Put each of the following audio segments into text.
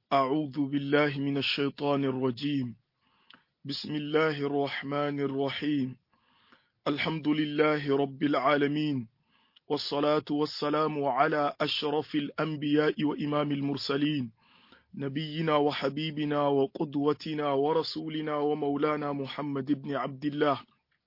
أعوذ بالله من الشيطان الرجيم بسم الله الرحمن الرحيم الحمد لله رب العالمين والصلاة والسلام على أشرف الأنبياء وإمام المرسلين نبينا وحبيبنا وقدوتنا ورسولنا ومولانا محمد بن عبد الله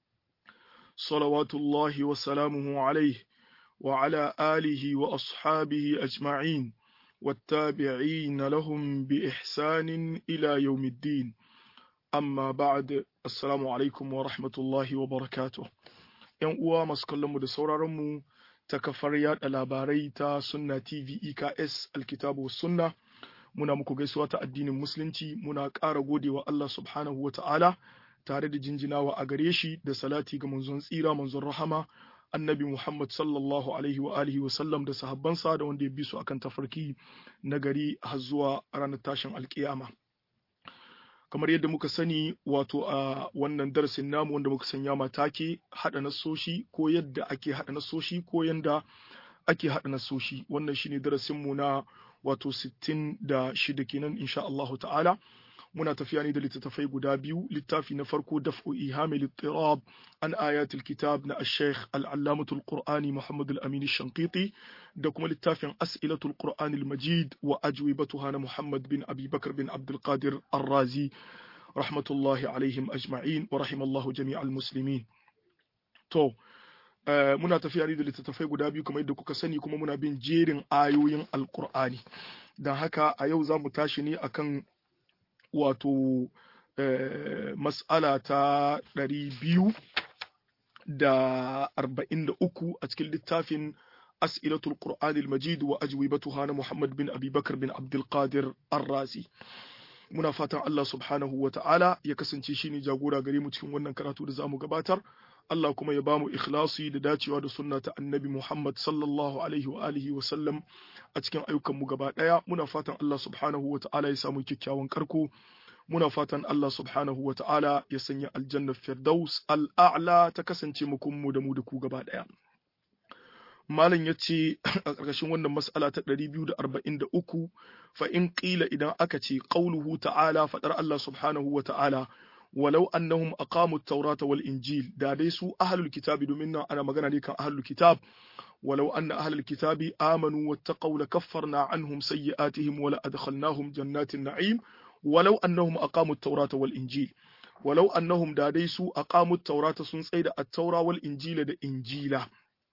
صلوات الله وسلامه عليه وعلى آله وأصحابه أجمعين والتابعين لهم بإحسان إلى يوم الدين amma ba'ad assalamu alaikum wa rahmatullahi wa barakatuh yan uwa masu kallon mu da sauraron mu ta kafar yada labarai ta sunna tv eks alkitabu sunna muna muku gaisuwa ta addinin musulunci muna ƙara godewa Allah subhanahu wa ta'ala tare da jinjinawa a gare shi da salati ga manzon tsira manzon rahama annabi Muhammad sallallahu alaihi wa alihi wa sallam da sahabbansa da wanda ya bi su akan tafarki na gari har zuwa ranar tashin alkiyama kamar yadda muka sani wato a wannan darasin namu wanda muka sanya matake haɗa nasoshi ko yadda ake haɗa nasoshi ko yadda ake haɗa nasoshi wannan shine darasin mu na wato 66 kenan insha Allahu ta'ala muna tafiya ne da littattafai guda biyu littafi na farko daf'u ihami littirab an ayatul kitab na ash-shaykh al-allamatul qur'ani muhammad al-amin shanqiti da kuma littafin as'ilatul qur'ani al-majid wa ajwibatuha na muhammad bin abi bakr bin abdul qadir ar-razi rahmatullahi alaihim ajma'in wa rahimallahu jami'al muslimin to muna tafiya ne da littattafai guda biyu kamar yadda kuka sani kuma muna bin jerin ayoyin alqur'ani dan haka a yau za mu tashi ne akan wato mas'ala ta ɗari biyu da arba'in da uku a cikin littafin as'ilatul qur'anil majid wa ajwibatuha na muhammad bin abubakar bin abdulkadir arrazi muna fatan allah subhanahu wa ta'ala ya kasance shine jagora gare mu cikin wannan karatu da zamu gabatar Allah kuma ya bamu ikhlasi da dacewa da sunna ta annabi Muhammad sallallahu alaihi wa alihi wa sallam a cikin ayyukan mu gaba daya muna fatan Allah subhanahu wa ta'ala ya samu kyakkyawan karko muna fatan Allah subhanahu wa ta'ala ya sanya aljannar firdaus al'a'la ta kasance mu da mu da ku gaba daya malam ya ce a ƙarƙashin wannan mas'ala ta 243 fa in qila idan aka ce qauluhu ta'ala fadar Allah subhanahu wa ta'ala walau annahum aqamu at-taurata wal injil da dai su ahlul kitabi domin nan ana magana ne kan ahlul kitab walau anna ahlul kitabi amanu wattaqaw lakaffarna anhum sayyi'atihim wa la adkhalnahum jannatin na'im walau annahum aqamu at-taurata wal injil walau annahum da dai su aqamu at-taurata sun tsaida at-taura wal injila da injila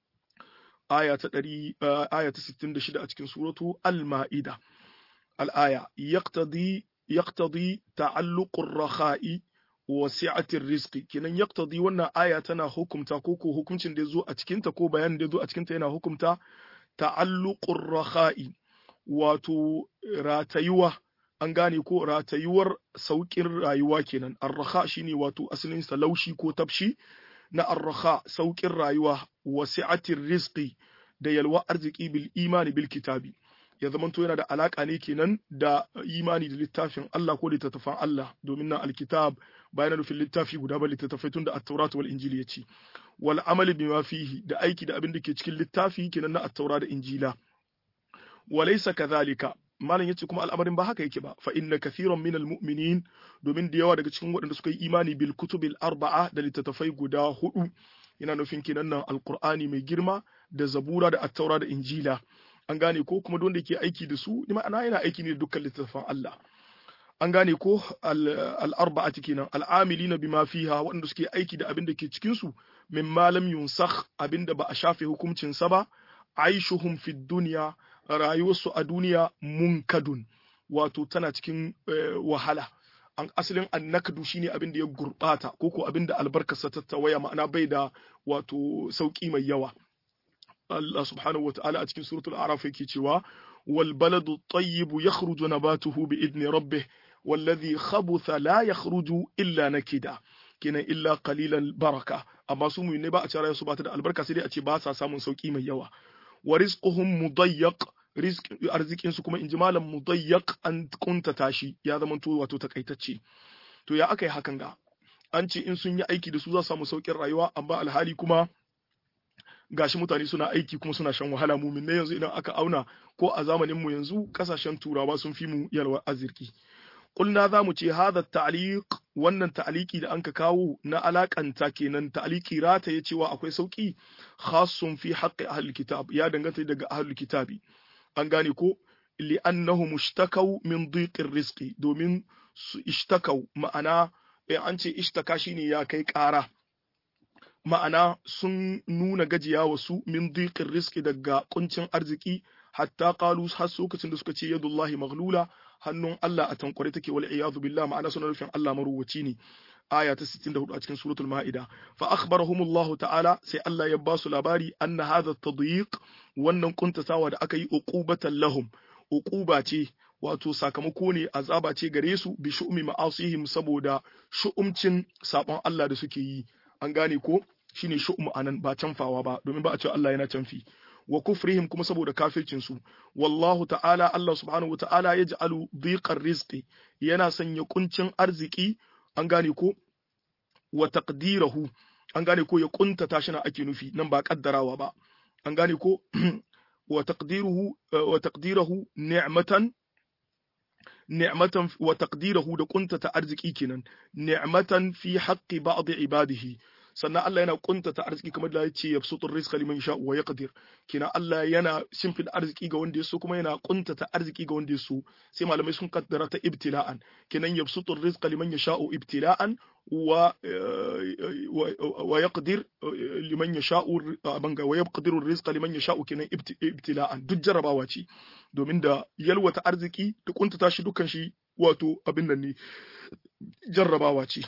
aya ta 100 aya ta 66 a cikin suratu al-ma'ida al-aya yaqtadi yaqtadi ta'alluqur rakha'i wasi'atir rizqi kenan yaqtadi wannan aya tana hukumta ko ko hukuncin da yazo a cikin ta ko bayanin da yazo a cikin ta yana hukumta ta'alluqur rakha'i wato ratayuwa an gane ko ratayuwar saukin rayuwa kenan ar-rakha shine wato asalin sa laushi ko tafshi na ar-rakha saukin rayuwa wasi'atir rizqi da yalwa arziki bil imani bil kitabi ya zamanto yana da alaka ne kenan da imani da littafin Allah ko littattafan Allah domin nan alkitab bayan nufin littafi guda ba littattafai tun da at-taurat wal injili ya ce wal amali bima fihi da aiki da abin da ke cikin littafi kenan na at-taura da injila walaysa kadhalika malam yace kuma al'amarin ba haka yake ba fa inna kathiran minal mu'minin domin da yawa daga cikin waɗanda suka yi imani bil kutubil arba'a da littattafai guda hudu yana nufin kenan nan alqur'ani mai girma da zabura da at-taura da injila an gane ko kuma wanda ke aiki da su ni ma'ana yana aiki ne da dukkan littattafan Allah an gane ko al-arba'ati kenan al-amilina bima fiha waɗanda suke aiki da abin da ke cikin su min malam yunsakh abin da ba a shafe hukuncin sa ba aishuhum fid dunya rayuwarsu a duniya munkadun wato tana cikin wahala an asalin annakdu shine abin da ya gurbata ko ko abin da albarkarsa ta tawaya ma'ana bai da wato sauki mai yawa Allah subhanahu wa ta'ala a cikin suratul araf yake cewa wal baladu tayyibu yakhruju nabatuhu bi idni rabbih والذي خبث لا يخرج illa nakida kenan illa qalilan baraka amma su mu ne ba a cewa su ba ta da albarka sai dai a ce ba sa samun sauki mai yawa wa rizquhum mudayyaq rizq arzikin su kuma inji malam mudayyaq an kunta tashi ya zama to wato takaitacce to ya aka yi hakan ga an ce in sun yi aiki da su za su samu saukin rayuwa amma alhali kuma gashi mutane suna aiki kuma suna shan wahala mumin ne yanzu idan aka auna ko a zamanin mu yanzu kasashen turawa sun fi mu yalwa arziki qulna za mu ce hadha ta'liq wannan ta'liqi da anka kawo na alakanta kenan ta'liqi rata ya cewa akwai sauki khassun fi haqqi ahli kitab ya danganta daga ahli kitabi an gane ko li'annahu mushtakaw min dhiqir rizqi domin su ishtakau ma'ana an ce ishtaka shine ya kai ƙara ma'ana sun nuna gajiya wasu min dhiqir rizqi daga kuncin arziki hatta qalu har lokacin da suka ce yadullahi maghlula hannun Allah a tankware take wal iyadu billah ma'ana suna nufin Allah maruwaci ne aya ta 64 a cikin suratul ma'ida fa akhbarahumullahu ta'ala sai Allah ya ba su labari anna hadha tadyiq wannan kuntatawa da aka yi uqubatan lahum uquba ce wato sakamako ne azaba ce gare su bi shu'umi ma'asihim saboda shu'umcin sabon Allah da suke yi an gane ko shine shu'um anan ba canfawa ba domin ba a ce Allah yana canfi wa kufrihim kuma saboda kafircin su wallahu ta'ala Allah subhanahu wata'ala yaj'alu dhiqar rizqi yana sanya kuncin arziki an gane ko wa taqdirahu an gane ko ya kuntata shi na ake nufi nan ba kaddarawa ba an gane ko wa taqdiruhu wa taqdirahu ni'matan ni'matan wa taqdirahu da kuntata arziki kenan ni'matan fi haqqi ba'd ibadihi sannan Allah yana kuntata arziki kamar da yace yabsutur rizqa liman sha wa yaqdir kina Allah yana shimfida arziki ga wanda yaso kuma yana kuntata arziki ga wanda yaso sai malamai sun kaddara ta ibtila'an kinan yabsutur rizqa liman yasha'u ibtila'an wa wa yaqdir liman yasha'u banga wa yaqdiru rizqa liman yasha'u kinan ibtila'an duk jarabawa ce domin da yalwata arziki da kuntata shi dukkan shi wato abin nan ne jarrabawa ce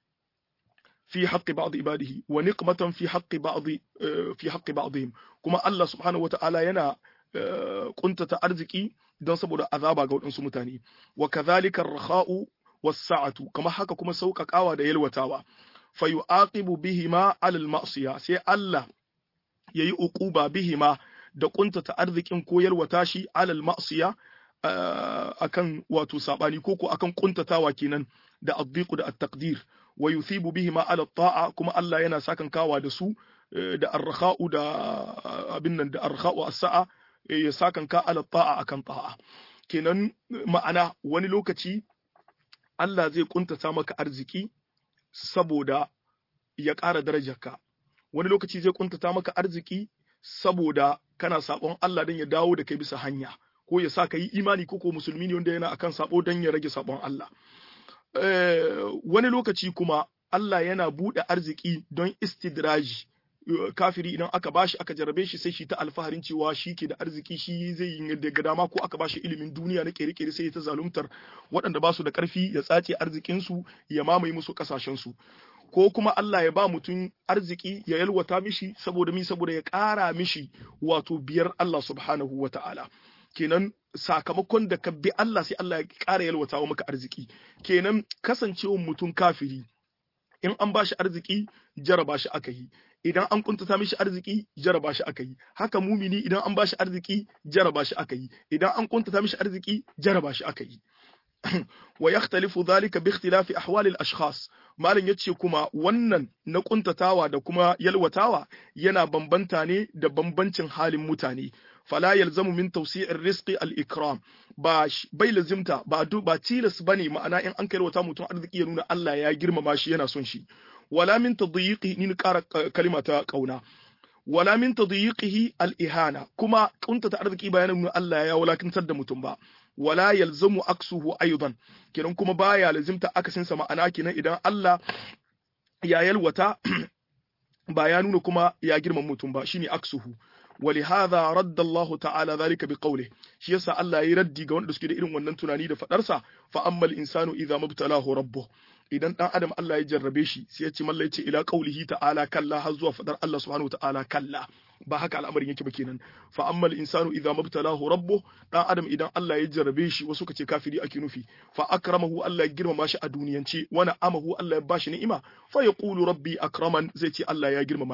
في حق بعض عباده ونقمة في حق بعض في حق بعضهم كما الله سبحانه وتعالى ينا كنت أرزقي don saboda azaba ga waɗansu mutane wa kadhalika ar-rakha'u was-sa'atu kama haka kuma sauƙaƙawa da yalwatawa fa yu'aqibu bihima 'ala al-ma'siya sai Allah yayi uquba bihima da kuntata arzikin ko yalwata shi 'ala al-ma'siya akan wato sabani ko ko akan kuntatawa kenan da addiqu da at-taqdir wa yuthibu bihima ala ta'a kuma Allah yana sakan kawa da su da arkha'u da abin nan da arkha'u as-sa'a ya sakan ka ala ta'a akan ta'a kenan ma'ana wani lokaci Allah zai kuntata maka arziki saboda ya ƙara darajarka wani lokaci zai kuntata maka arziki saboda kana sabon Allah don ya dawo da kai bisa hanya ko ya sa ka yi imani ko ko musulmi ne wanda yana akan sabo don ya rage sabon Allah wani lokaci kuma Allah yana buɗe arziki don istidraji kafiri idan aka bashi aka jarabe shi sai shi ta alfaharin cewa shi ke da arziki shi zai yi daga dama ko aka bashi ilimin duniya na kere-kere sai ta zaluntar waɗanda ba su da ƙarfi ya tsace arzikinsu ya mamaye musu ƙasashensu ko kuma Allah ya ba mutum arziki ya yalwata mishi saboda mi saboda ya ƙara mishi wato biyar Allah subhanahu wa ta'ala kenan sakamakon da ka bi Allah sai Allah ya ƙara yalwata wa maka arziki kenan kasancewar mutum kafiri in an ba shi arziki jaraba shi aka yi idan an kuntata mishi arziki jaraba shi aka yi haka mumini idan an ba shi arziki jaraba shi aka yi idan an kuntata mishi arziki jaraba shi aka yi wa yakhtalifu dhalika bi ikhtilafi ahwali al-ashkhas malam yace kuma wannan na kuntatawa da kuma yalwatawa yana bambanta ne da bambancin halin mutane fala yalzamu min tawsi'ir rizqi al-ikram ba bai lazimta ba ba tilas bane ma'ana in an yalwata mutum arziki ya nuna Allah ya girmama shi yana son shi wala min tadyiqi ni ƙara kalima ta kauna wala min tadyiqihi al-ihana kuma kuntata arziki ba yana nuna Allah ya wulakantar da mutum ba wala yalzamu aksuhu aidan kenan kuma baya lazimta akasin sa ma'ana kenan idan Allah ya yalwata ba ya nuna kuma ya girma mutum ba shine aksuhu ولهذا رد الله تعالى ذلك بقوله shi yasa Allah yayi raddi ga wanda suke da irin wannan tunani da fadarsa fa ammal insanu idza mabtalahu rabbuh idan dan adam Allah ya jarrabe shi sai ya ce mallai ce ila qaulihi ta'ala kalla har zuwa fadar Allah subhanahu ta'ala kalla ba haka al'amarin yake ba kenan fa ammal insanu idza mabtalahu rabbuh dan adam idan Allah ya jarrabe shi wasu kace kafiri ake nufi fa akramahu Allah ya girmama shi a duniyance wa na'amahu Allah ya bashi ni'ima fa yaqulu rabbi akraman zai ce Allah ya girmama ni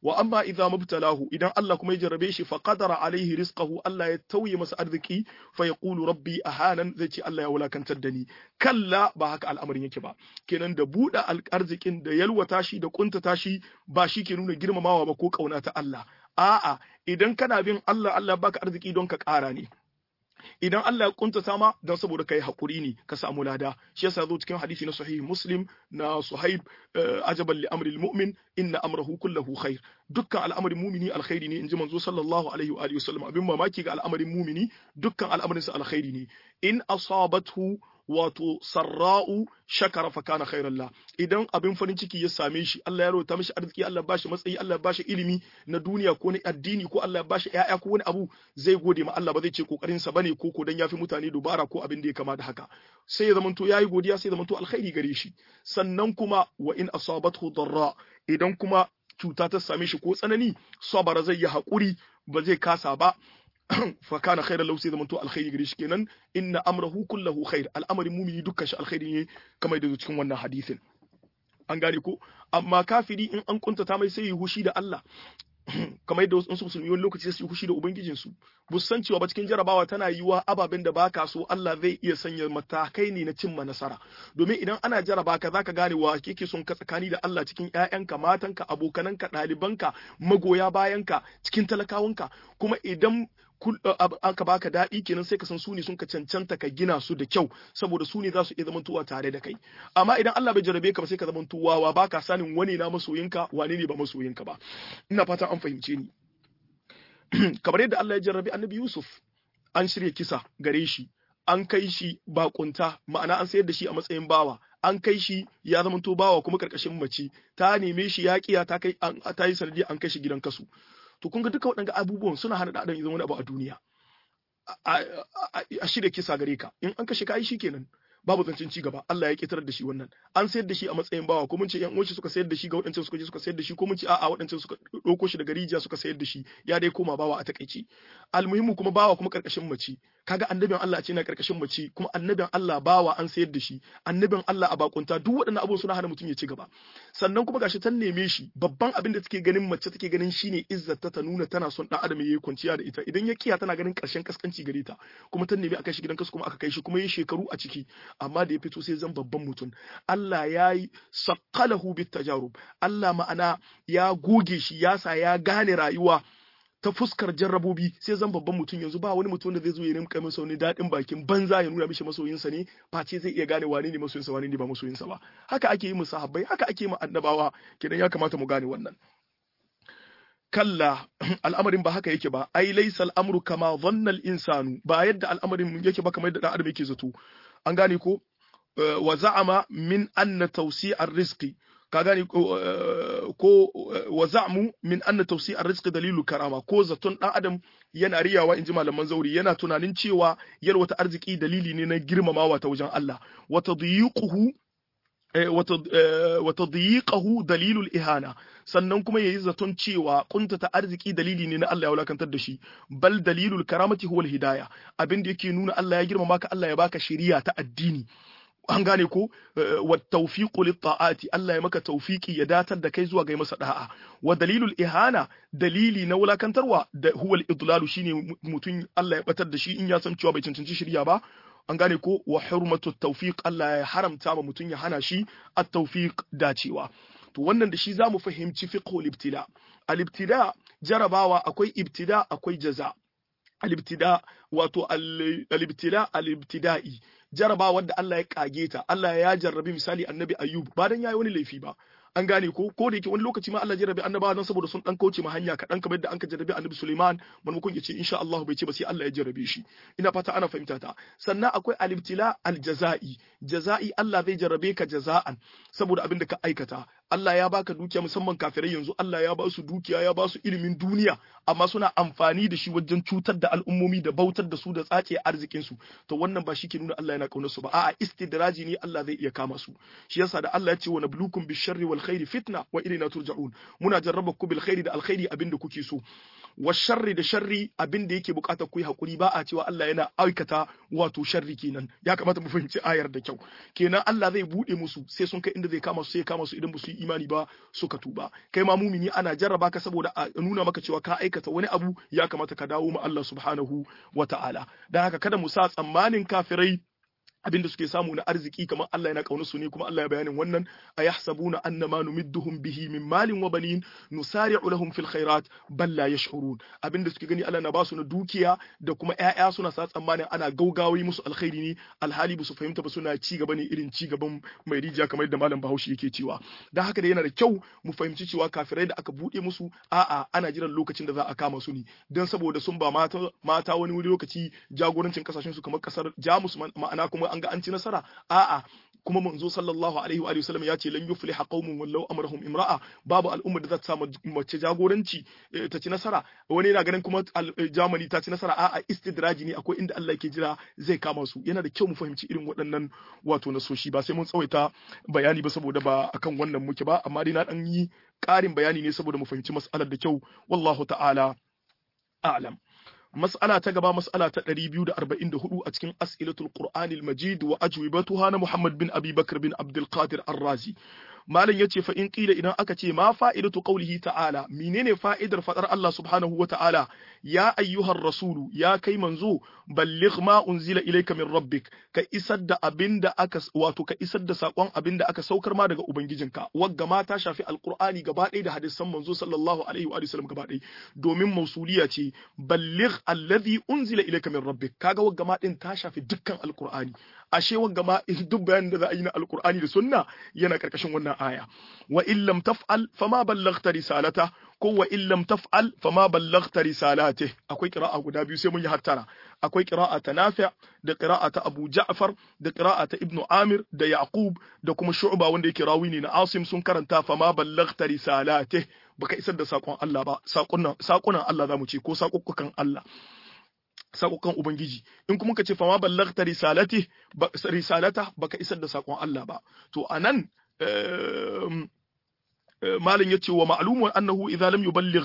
wa amma idza mubtalahu idan Allah kuma ya jarrabe shi fa qadara alaihi rizqahu Allah ya tauye masa arziki fa yaqulu rabbi ahanan zai ce Allah ya wulakantar da ni kalla ba haka al'amarin yake ba kenan da buɗe arzikin da yalwata shi da kuntata shi ba shi ke nuna girmamawa ba ko kauna ta Allah a'a idan kana bin Allah Allah baka arziki don ka ƙara ne idan Allah ya kuntata ma don saboda kai hakuri ne ka samu lada shi yasa zo cikin hadisi na sahih muslim na suhaib ajaban li amri mu'min inna amrahu kullahu khair dukkan al'amarin mumini alkhairi ne inji manzo sallallahu alaihi wa alihi wasallam abin mamaki ga al'amarin mumini dukkan al'amarin sa alkhairi ne in asabathu wato sarra'u shakara fa kana khairan la idan abin farin ciki ya same shi Allah ya rota mishi arziki Allah ya bashi matsayi Allah ya bashi ilimi na duniya ko na addini ko Allah ya bashi ƴaƴa ko wani abu zai gode ma Allah ba zai ce kokarin sa bane ko ko dan yafi mutane dubara ko abin da ya kama da haka sai ya zamanto yayi godiya sai ya zamanto alkhairi gare shi sannan kuma wa in asabathu darra idan kuma cuta ta same shi ko tsanani sabara zai yi hakuri ba zai kasa ba fa kana khairan lahu sai zaman to alkhairi gare shi kenan inna amrahu kullahu khair al'amarin mumini dukkan shi alkhairi ne kamar da cikin wannan hadisin an gane ko amma kafiri in an kuntata mai sai yi hushi da Allah kamar yadda wasu musulmi wani lokaci su yi hushi da ubangijin su bu san cewa ba cikin jarabawa tana yiwa ababen da baka so Allah zai iya sanya matakai ne na cimma nasara domin idan ana jaraba ka zaka gane wa kake son ka tsakani da Allah cikin ƴaƴanka matanka abokananka ɗalibanka magoya bayanka cikin talakawanka kuma idan aka baka daɗi kenan sai ka san su ne sun ka cancanta ka gina su da kyau saboda su ne za su iya zamantowa tare da kai amma idan Allah bai jarabe ka ba sai ka zamanto wawa baka sanin wani na masoyinka wane ne ba masoyinka ba ina fatan an fahimce ni kamar yadda Allah ya jarrabe Annabi Yusuf an shirya kisa gare shi an kai shi bakunta ma'ana an sayar da shi a matsayin bawa an kai shi ya zamanto bawa kuma karkashin mace ta neme shi ya kiya ta kai ta yi sanadi an kai shi gidan kasu to kun ga duka waɗanga abubuwan suna hana ɗan ya zama wani abu a duniya a shirya kisa gare ka in an kashe ka yi kenan babu zancen ci gaba Allah ya kitar da shi wannan an sayar da shi a matsayin bawa ko mun ce yan uwanci suka sayar da shi ga waɗancan suka je suka sayar da shi ko mun ce a'a waɗancan suka ɗauko shi daga rijiya suka sayar da shi ya dai koma bawa a takaici almuhimmu kuma bawa kuma karkashin mace kaga annabin Allah ce na karkashin mace kuma annabin Allah bawa an sayar da shi annabin Allah a bakunta duk waɗannan abubuwan suna hana mutum ya ci gaba sannan kuma gashi ta neme shi babban abin da take ganin mace take ganin shine izzata ta nuna tana son dan adam yayi kwanciya da ita idan ya kiya tana ganin karshen kaskanci gare ta kuma ta nemi aka shi gidan kasu kuma aka kai shi kuma yi shekaru a ciki amma da ya fito sai zan babban mutum Allah ya yi saqalahu bit tajarub Allah ma'ana ya goge shi ya sa ya gane rayuwa ta fuskar jarrabobi sai zan babban mutum yanzu ba wani mutum da zai zo ya rinka masa wani daɗin bakin banza ya nuna mishi masoyinsa ne face zai iya gane wane ne masoyinsa wane ne ba masoyinsa ba haka ake yi mu sahabbai haka ake yi mu annabawa kenan ya kamata mu gane wannan kalla al'amarin ba haka yake ba ai laysa al'amru kama dhanna al-insanu ba yadda al'amarin yake ba kamar yadda dan adam yake zato an gane ko wa za'ama min anna tawsi'ar rizqi ka gane ko wa za'mu min anna tawsi'ar rizqi dalilu karama ko zaton dan adam yana riyawa inji malaman zauri yana tunanin cewa yalwata arziki dalili ne na girmamawa ta wajen Allah wa tadyiquhu wa tadyiqahu dalilul ihana sannan kuma yayi zaton cewa kuntata arziki dalili ne na Allah ya wulakantar da shi bal dalilul karamati huwal hidaya abin da yake nuna Allah ya girmama ka Allah ya baka shari'a ta addini an gane ko wa tawfiqu lit ta'ati Allah ya maka tawfiki ya datar da kai zuwa ga masa da'a wa dalilul ihana dalili na wulakantarwa da huwal idlalu shine mutum Allah ya batar da shi in ya san cewa bai cancanci shari'a ba an gane ko wa hurmatu tawfiq Allah ya haramta ma mutum ya hana shi at-tawfiq dacewa to wannan da shi zamu fahimci fiqhul ibtila al-ibtida jarabawa akwai ibtida akwai jaza al-ibtida wato al-ibtila al-ibtida'i jarabawa da Allah ya kage ta Allah ya jarrabi misali annabi ayyub ba dan yayi wani laifi ba an gane ko ko da yake wani lokaci ma Allah jarrabi annabawa dan saboda sun dan kauce ma hanya kadan kamar yadda anka jarrabi annabi Sulaiman maimakon ya ce insha Allah bai ce ba sai Allah ya jarrabe shi ina fata ana fahimta ta sannan akwai al-ibtila al-jaza'i jaza'i Allah zai jarrabe ka jaza'an saboda abin da ka aikata Allah ya baka dukiya musamman kafirai yanzu Allah ya ba su dukiya ya ba su ilimin duniya amma suna amfani da shi wajen cutar da al'ummomi da bautar da su da tsace arzikin su to wannan ba shi ke nuna Allah yana kaunar su ba a'a istidraji ne Allah zai iya kama su shi yasa da Allah ya ce wa nablukum bisharri wal khairi fitna wa ilayna turja'un muna jarraba ku bil khairi da alkhairi abinda kuke so wa sharri da sharri abin da yake bukatar ku yi hakuri ba a cewa Allah yana aikata wato sharri kenan ya kamata mu fahimci ayar da kyau kenan Allah zai bude musu sai sun kai inda zai kama su sai kama su idan ba su yi imani ba suka tuba kai ma mumini ana jarraba ka saboda a nuna maka cewa ka aikata wani abu ya kamata ka dawo ma Allah subhanahu wata'ala dan haka kada mu sa tsammanin kafirai abinda suke samu na arziki kamar Allah yana kauna su ne kuma Allah ya bayanin wannan ayahsabuna annama numidduhum bihi min malin wa banin nusari'u lahum fil khairat bal la yash'urun abinda suke gani Allah na ba su na dukiya da kuma ƴaƴa suna sa tsammanin ana gaugawi musu alkhairi ne alhali ba su fahimta ba suna ci gaba ne irin ci gaban mai rijiya kamar yadda malam Bahaushe yake cewa dan haka da yana da kyau mu fahimci cewa kafirai da aka bude musu a'a ana jiran lokacin da za a kama su ne dan saboda sun ba mata mata wani wuri lokaci jagorancin kasashen su kamar kasar Jamus ma'ana kuma an ga an ci nasara a'a kuma manzo sallallahu alaihi wa sallam ya ce lan yufliha qaumun wallau amrahum imra'a babu al'umma da za ta samu mace jagoranci ta ci nasara wani yana ganin kuma Germany ta ci nasara a'a istidraji ne akwai inda Allah yake jira zai kama su yana da kyau mu fahimci irin waɗannan wato nasoshi ba sai mun tsawaita bayani ba saboda ba akan wannan muke ba amma dai na dan yi ƙarin bayani ne saboda mu fahimci mas'alar da kyau wallahu ta'ala a'lam mas'ala ta gaba mas'ala ta 244 a cikin as'ilatul qur'anil majid wa ajwibatuha na muhammad bin abi bakr bin abdul qadir ar-razi malam yace fa in qila idan aka ce ma fa'idatu qawlihi ta'ala menene fa'idar fadar Allah subhanahu wa ta'ala ya ayyuhar rasulu ya kai manzo balligh ma unzila ilayka min rabbik ka isar da abinda aka wato ka isar da sakon abinda aka saukar ma daga ubangijinka wagga ma ta shafi alqur'ani gaba ɗaya da hadisan manzo sallallahu alaihi wa sallam gaba ɗaya domin mausuliya ce balligh alladhi unzila ilayka min rabbik kaga wagga ma din ta shafi dukkan alqur'ani ashe wagga ma duk bayanin da za a yi na alqur'ani da sunna yana karkashin wannan aya wa in lam taf'al fama ballaghta risalata ko wa in lam taf'al fama ballaghta risalate akwai qira'a guda biyu sai mun yi hattara akwai qira'a ta Nafi' da qira'a ta Abu Ja'far da qira'a ta Ibn Amir da Yaqub da kuma Shu'ba wanda yake rawi ne na Asim sun karanta fama ballaghta risalate baka isar da sakon Allah ba sakunan sakunan Allah zamu ce ko sakukkukan Allah sakokan Ubangiji in kuma ka ce fama ballaghta risalati risalata baka isar da sakon Allah ba to anan malin yace wa ma'lumun annahu idza lam yuballigh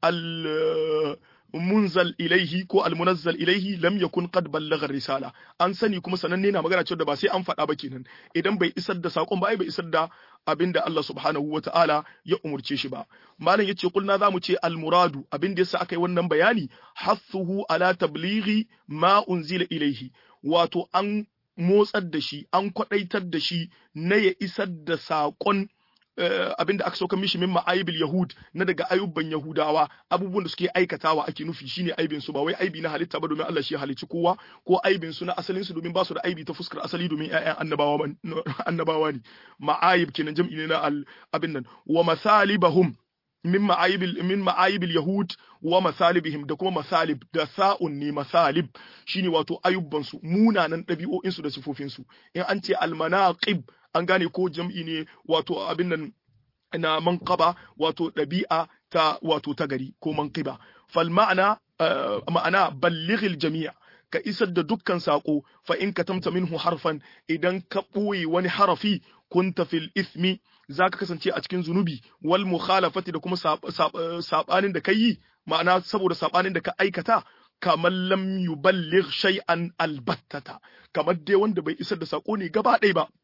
al munzal ilaihi ko almunazzal ilaihi lam yakun qad ballagha risala an sani kuma sananne na magana cewa da ba sai an faɗa ba kenan idan bai isar da sakon ba ai bai isar da abinda Allah subhanahu wata'ala ya umurce shi ba malam yace kulna zamu ce almuradu abinda yasa aka yi wannan bayani hathuhu ala tablighi ma unzila ilaihi wato an motsar da shi an kwadaitar da shi na ya isar da sakon abin da aka sauka mishi min ma'aibil yahud na daga ayubban yahudawa abubuwan da suke aikatawa ake nufi shine aibin su ba wai aibi na halitta ba domin Allah shi halicci kowa ko aibin su na asalin su domin ba su da aibi ta fuskar asali domin ƴaƴan annabawa annabawa ne ma'aib kenan jam'i ne na abin nan wa masalibahum min ma'ayibil min ma'ayibil yahud wa masalibihim da kuma masalib da sa'un ne masalib shine wato ayubban su munanan ɗabi'o'in su da sifofin su in an ce almanaqib an gane ko jam'i ne wato abin nan na manqaba wato ɗabi'a ta wato ta gari ko manqiba fal ma'ana ma'ana ballighil jami'a ka isar da dukkan sako fa in katamta minhu harfan idan ka ɓoye wani harafi kunta fil ismi za ka kasance a cikin zunubi wal mukhalafati da kuma sabanin da ka yi ma'ana saboda sabanin da ka aikata kamar lam yuballigh shay'an albattata kamar dai wanda bai isar da sako ne gaba ɗaya ba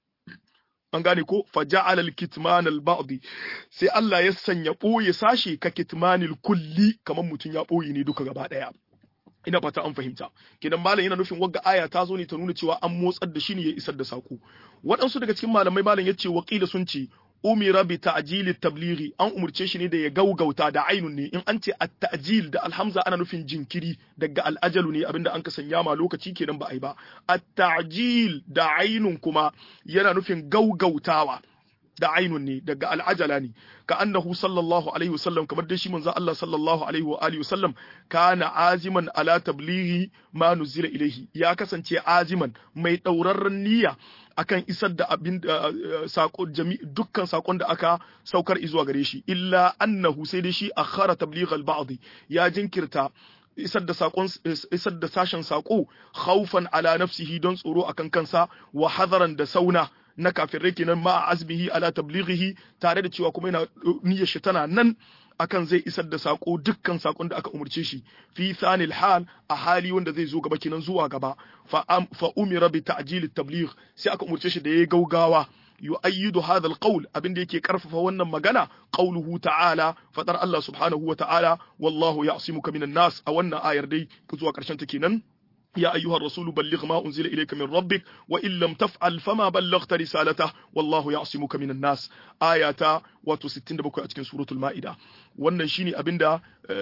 an gane ko faja'ala al-kitman al-ba'd sai Allah ya sanya ɓoye sashe ka kitmanil kulli kamar mutum ya ɓoye ne duka gaba ɗaya ina fata an fahimta kidan malam yana nufin wagga aya ta zo ne ta nuna cewa an motsar da shi ne ya isar da sako waɗansu daga cikin malamai malam ya ce waƙila sun ce umira bi ta'jili tablighi an umurce shi ne da ya gaugauta da ainun ne in an ce at-ta'jil da alhamza ana nufin jinkiri daga al'ajalu ne abinda an ka sanya ma lokaci kenan ba ai ba at-ta'jil da ainun kuma yana nufin gaugautawa da ainun ne daga al'ajala ne ka annahu sallallahu alaihi wasallam kamar dai shi manzo Allah sallallahu alaihi wa alihi wasallam kana aziman ala tablighi ma nuzila ilaihi ya kasance aziman mai daurarren niyya akan isar da abin sako dukkan sakon da aka saukar izuwa gare shi illa annahu sai dai shi akhara tabligh al-ba'd ya jinkirta isar da sakon isar da sashen sako khaufan ala nafsihi don tsoro akan kansa wa hadaran da sauna na kafirai kenan ma azmihi ala tablighihi tare da cewa kuma yana niyyar shi tana nan akan zai isar da sako dukkan sakon da aka umurce shi fi thanil hal a hali wanda zai zo gaba kenan zuwa gaba fa fa umira bi ta'jil tabligh sai aka umurce shi da yayi gaugawa yu'ayyidu hadha alqawl abinda yake karfafa wannan magana qauluhu ta'ala fadar Allah subhanahu wa ta'ala wallahu ya'simuka minan nas a wannan ayar dai zuwa karshen ta kenan يا أيها الرسول بلغ ما أنزل إليك من ربك وإن لم تفعل فما بلغت رسالته والله يعصمك من الناس آيات wato 67 a cikin suratul ma'ida wannan shine abinda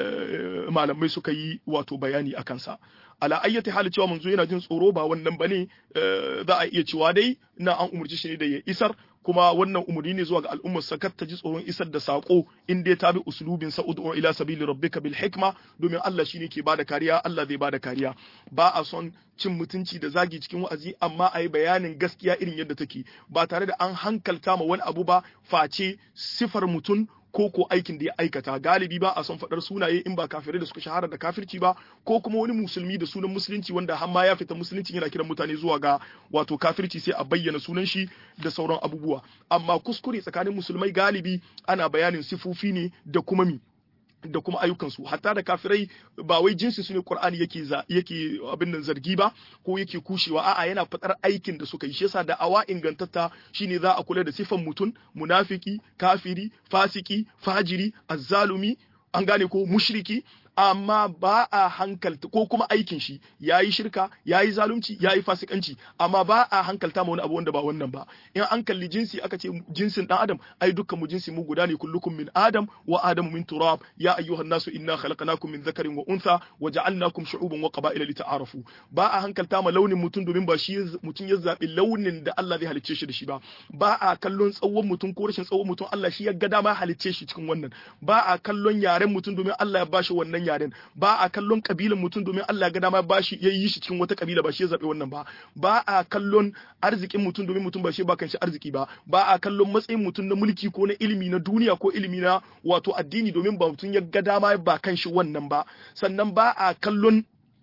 malamai suka yi wato bayani a kansa ala ayyati hali cewa manzo yana jin tsoro ba wannan bane za a iya cewa dai na an umurci shi ne da ya isar kuma wannan umurni ne zuwa ga al'ummar sakar ta ji tsoron isar da sako in dai ta bi uslubin sa ud'u ila sabili rabbika bil hikma domin Allah shine ke bada kariya Allah zai bada kariya ba a son cin mutunci da zagi cikin wa'azi amma a yi bayanin gaskiya irin yadda take ba tare da an hankalta ma wani abu ba face sifar mutum ko ko aikin da ya aikata galibi ba a son faɗar sunaye in ba kafirai da suka shahara da kafirci ba ko kuma wani musulmi da sunan musulunci wanda har ma ya fita musulunci yana kiran mutane zuwa ga wato kafirci sai a bayyana sunan shi da sauran abubuwa amma kuskure tsakanin musulmai galibi ana bayanin sifofi ne da kuma mi da kuma ayyukansu hatta da kafirai ba wai jinsi su ne Qur'ani yake za yake abin nan zargi ba ko yake kushewa a'a yana fadar aikin da suka yi shi yasa da awa ingantatta shine za a kula da sifan mutum munafiki kafiri fasiki fajiri azzalumi an gane ko mushriki amma ba a hankalta ko kuma aikin shi yayi shirka yayi zalunci yayi fasikanci amma ba a hankalta ma wani abu wanda ba wannan ba in an kalli jinsi aka ce jinsin dan adam ai dukkan mu jinsi mu guda ne kullukum min adam wa adamu min turab ya ayyuhan nasu inna khalaqnakum min dhakarin wa untha wa ja'alnakum shu'uban wa qaba'ila lita'arafu ba a hankalta ma launin mutum domin ba shi mutum ya zabi launin da Allah zai halicce shi da shi ba ba a kallon tsawon mutum ko rashin tsawon mutum Allah shi ya ga dama halicce shi cikin wannan ba a kallon yaren mutum domin Allah ya bashi wannan yaren ba a kallon kabilan mutum domin Allah ga dama ba shi ya yi shi cikin wata kabila ba shi ya zabe wannan ba ba a kallon arzikin mutum domin mutum ba shi ba kan shi arziki ba ba a kallon matsayin mutum na mulki ko na ilimi na duniya ko ilimi na wato addini domin ba mutum ya ga dama ba kan shi wannan ba sannan ba a kallon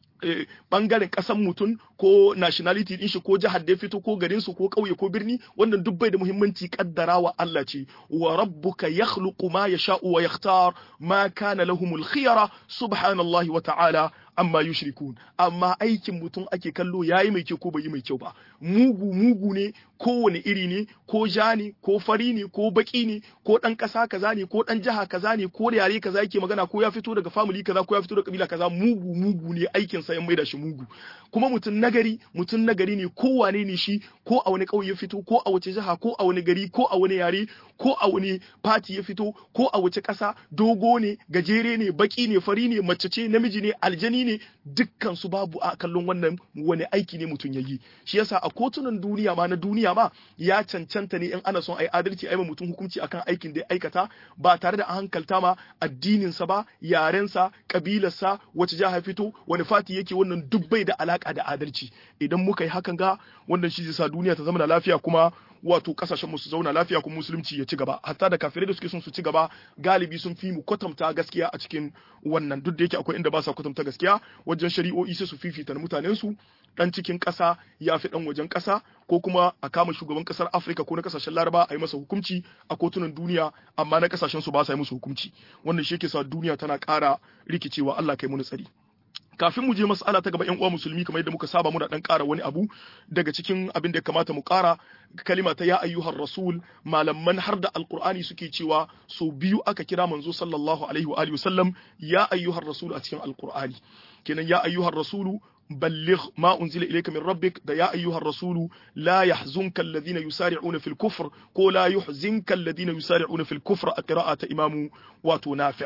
bangaren kasan mutum ko nationality din shi ko jihar da ya fito ko garin su ko kauye ko birni wannan duk bai da muhimmanci kaddara wa Allah ce wa rabbuka yakhluqu ma yasha'u wa yakhtar ma kana lahumul khiyara subhanallahi wa ta'ala amma yushrikun amma aikin mutum ake kallo yayi mai kyau ko bai yi mai kyau ba mugu mugu ne kowane iri ne ko ja ne ko fari ne ko baki ne ko dan kasa kaza ne ko dan jiha kaza ne ko da yare kaza yake magana ko ya fito daga family kaza ko ya fito daga kabila kaza mugu mugu ne aikin sa ya maida shi mugu kuma mutum nagari mutum nagari ne ko wane ne shi ko a wani kauye ya fito ko a wace jiha ko a wani gari ko a wani yare ko a wani fati ya fito ko a wace kasa dogo ne gajere ne baki ne fari ne mace ce namiji ne aljani ne dukkan su babu a kallon wannan wani aiki ne mutum ya yi shi yasa a kotunan duniya ma na duniya ma ya cancanta ne in ana son ai adalci ai mutum hukunci akan aikin da ya aikata ba tare da an hankalta ma addinin sa ba yaren sa kabilar sa wace jiha fito wani fati yake wannan duk bai da alaka da adalci idan muka yi hakan ga wannan shi zai sa duniya ta zama da lafiya kuma wato kasashen mu su zauna lafiya kuma musulunci ya ci gaba hatta da kafirai da suke son su ci gaba galibi sun fi mu kwatanta gaskiya a cikin wannan duk da yake akwai inda ba sa kwatanta gaskiya wajen shari'o'i sai su fifita mutanen su dan cikin ƙasa ya fi dan wajen ƙasa ko kuma a kama shugaban ƙasar Afirka ko na ƙasashen Laraba a yi masa hukunci a kotunan duniya amma na ƙasashen su ba sa yi musu hukunci wannan shi yake sa duniya tana ƙara rikicewa Allah kai mu tsari kafin mu je mas'ala ta gaba yan uwa musulmi kamar yadda muka saba muna dan ƙara wani abu daga cikin abin da ya kamata mu ƙara kalima ta ya ayyuhar rasul malaman har da alqur'ani suke cewa so biyu aka kira manzo sallallahu alaihi wa alihi wasallam ya ayyuhar rasul a cikin alqur'ani kenan ya ayyuhar rasulu بلغ ما أنزل إليك من ربك ده يا أيها الرسول لا يحزنك الذين يسارعون في الكفر كو لا يحزنك الذين يسارعون في الكفر قراءة إمام واتو نافع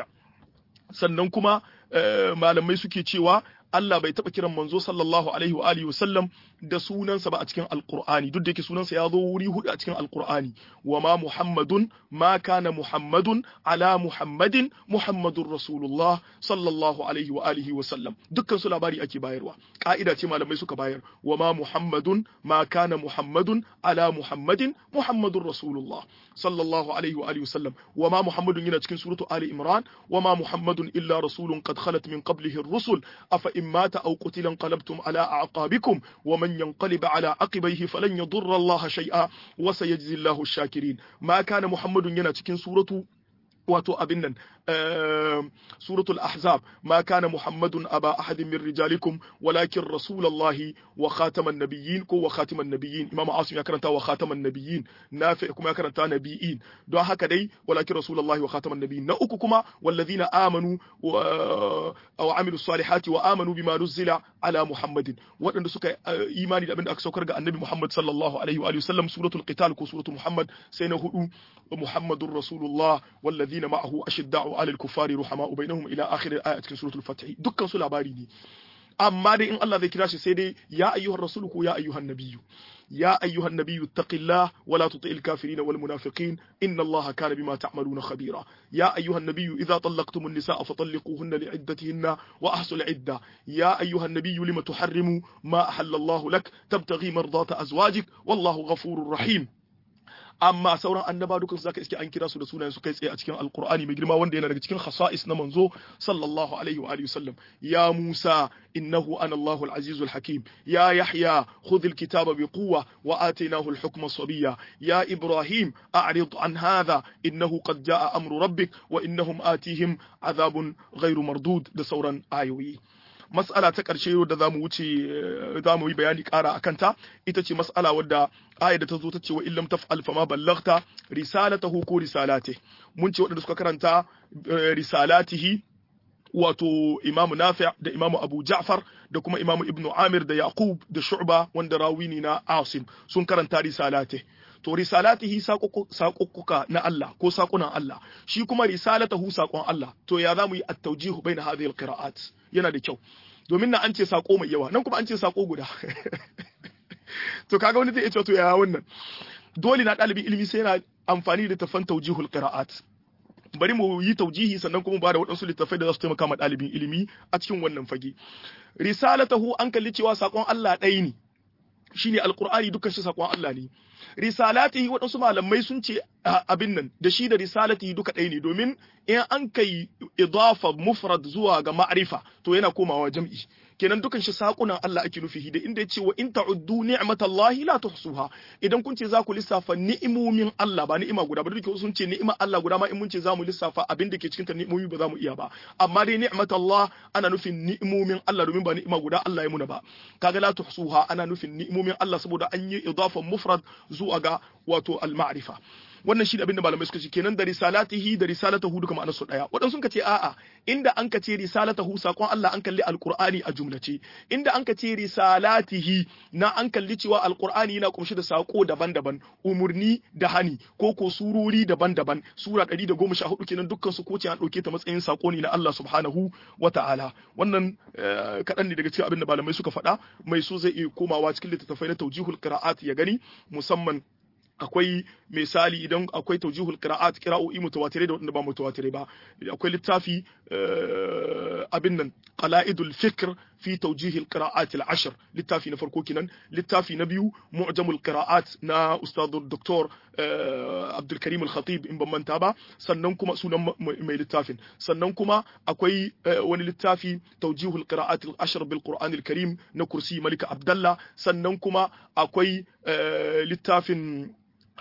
sannan kuma malamai suke cewa Allah bai taɓa kiran manzo sallallahu alaihi wa alihi wasallam da sunansa ba a cikin alqur'ani duk da yake sunansa ya zo wuri hudu a cikin alqur'ani wa ma muhammadun ma kana muhammadun ala muhammadin muhammadur rasulullah sallallahu alaihi wa alihi wasallam dukkan su labari ake bayarwa ka'ida ce malamai suka bayar wa ma muhammadun ma kana muhammadun ala muhammadin muhammadur rasulullah sallallahu alaihi wa alihi wasallam wa ma muhammadun yana cikin suratu ali imran wa ma muhammadun illa rasulun qad khalat min qablihi ar-rusul afa in mata aw qutila qalabtum ala a'qabikum wa man yanqalib ala aqibaihi falan yadurra Allah shay'a wa sayajzi Allahu ash-shakirin ma kana Muhammadun yana cikin suratu wato abin nan suratul ahzab ma kana muhammadun aba ahadin min rijalikum walakin rasulullahi wa khataman nabiyyin ko wa khatiman nabiyyin imam asim ya karanta wa khataman nabiyyin nafi kuma ya karanta nabiyyin don haka dai walakin rasulullahi wa khataman nabiyyin na uku kuma walladhina amanu wa amilus salihati wa amanu bima nuzila ala muhammadin waɗanda suka imani da abin da aka saukar ga annabi muhammad sallallahu alaihi wa sallam suratul qital ko suratul muhammad sai na hudu muhammadur rasulullah walladhina ma'ahu ashidda'u 'alal kuffari ruhama'u bainahum ila akhir al-ayat cikin suratul fath dukkan su labari ne amma dai in Allah zai kira shi sai dai ya ayyuhar rasul ko ya ayyuhan nabiyyu يا أيها النبي اتق الله ولا تطع الكافرين والمنافقين إن الله كان بما تعملون خبيرا يا أيها النبي إذا طلقتم النساء فطلقوهن لعدتهن وأحصوا العدة يا أيها النبي لم تحرم ما أحل الله لك تبتغي مرضات أزواجك والله غفور رحيم amma sauran annaba dukan zaka iske an kira su da sunayen su kai tsaye a cikin alqur'ani mai girma wanda yana daga cikin khasa'is na manzo sallallahu alaihi wa alihi wasallam ya musa innahu ana allahu al-azizul hakim ya yahya khudh al-kitaba bi quwwa wa atainahu al-hukma sabiyya ya ibrahim a'rid an hadha innahu qad jaa amru rabbik wa innahum atihim adhabun ghairu mardud da sauran ayoyi mas'ala ta ƙarshe da za mu wuce za mu yi bayani ƙara a kanta ita ce mas'ala wadda ayar da ta zo ta ce wa illam taf'al fama ballaghta risalatahu ko risalate mun ce waɗanda suka karanta risalatihi wato imamu nafi' da imamu abu ja'far da kuma imamu ibnu amir da yaqub da shu'ba wanda rawi ne na asim sun karanta risalate to risalatihi saƙuƙuka na Allah ko saƙunan Allah shi kuma risalatahu saƙon Allah to ya zamu yi at-tawjihu baina hadhihi al-qira'at yana da kyau domin na an ce saƙo mai yawa nan kuma an ce saƙo guda to kaga wani zai iya cewa to ya wannan dole na ɗalibin ilimi sai yana amfani da tafan tawjihul qira'at bari mu yi taujihi sannan kuma ba da waɗansu littattafai da za su taimaka ma ɗalibin ilimi a cikin wannan fage risalatahu an kalli cewa saƙon Allah ɗaya ne shine alqur'ani dukkan shi saƙon Allah ne risalatihi waɗansu malamai sun ce abin nan da shi da risalatihi duka ɗaya ne domin in an kai idafa mufrad zuwa ga ma'rifa to yana komawa jam'i kenan dukan shi sakunan Allah ake nufi da inda yace wa in ta'uddu ni'matallahi la tuhsuha idan kun ce za ku lissafa ni'imomin Allah ba ni'ima guda ba duk sun ce ni'ima Allah guda ma in mun ce za mu lissafa abin da ke cikin ta ni'imomi ba za mu iya ba amma dai ni'matallah ana nufin ni'imomin Allah domin ba ni'ima guda Allah ya muna ba kaga la tuhsuha ana nufin ni'imomin Allah saboda an yi idafan mufrad zuwa ga wato al-ma'rifa wannan shi da abin da malamai suka ce kenan da risalatihi da risalatahu duka ma'anar su daya waɗansu sun ce a'a inda an ka ce risalatahu sakon Allah an kalli alqur'ani a jumlace inda an ka ce risalatihi na an kalli cewa alqur'ani yana kumshi da sako daban-daban umurni da hani ko ko surori daban-daban sura 114 kenan dukkan su ko ce an dauke ta matsayin sako ne na Allah subhanahu wata'ala wannan kaɗan ne daga cikin abin da malamai suka faɗa mai so zai iya komawa cikin littattafai na tawjihul qira'at ya gani musamman akwai misali idan akwai taujihul qira'at qira'o'i mutawatire da wanda ba mutawatire ba akwai littafi abin nan qala'idul fikr fi taujihil qira'at al-ashr littafi na farko kenan littafi na biyu mu'jamul qira'at na ustad doktor Abdul Karim al-Khatib in ban manta ba sannan kuma sunan mai littafin sannan kuma akwai wani littafi taujihul qira'at al-ashr bil Qur'an al-Karim na kursi Malika Abdullah sannan kuma akwai littafin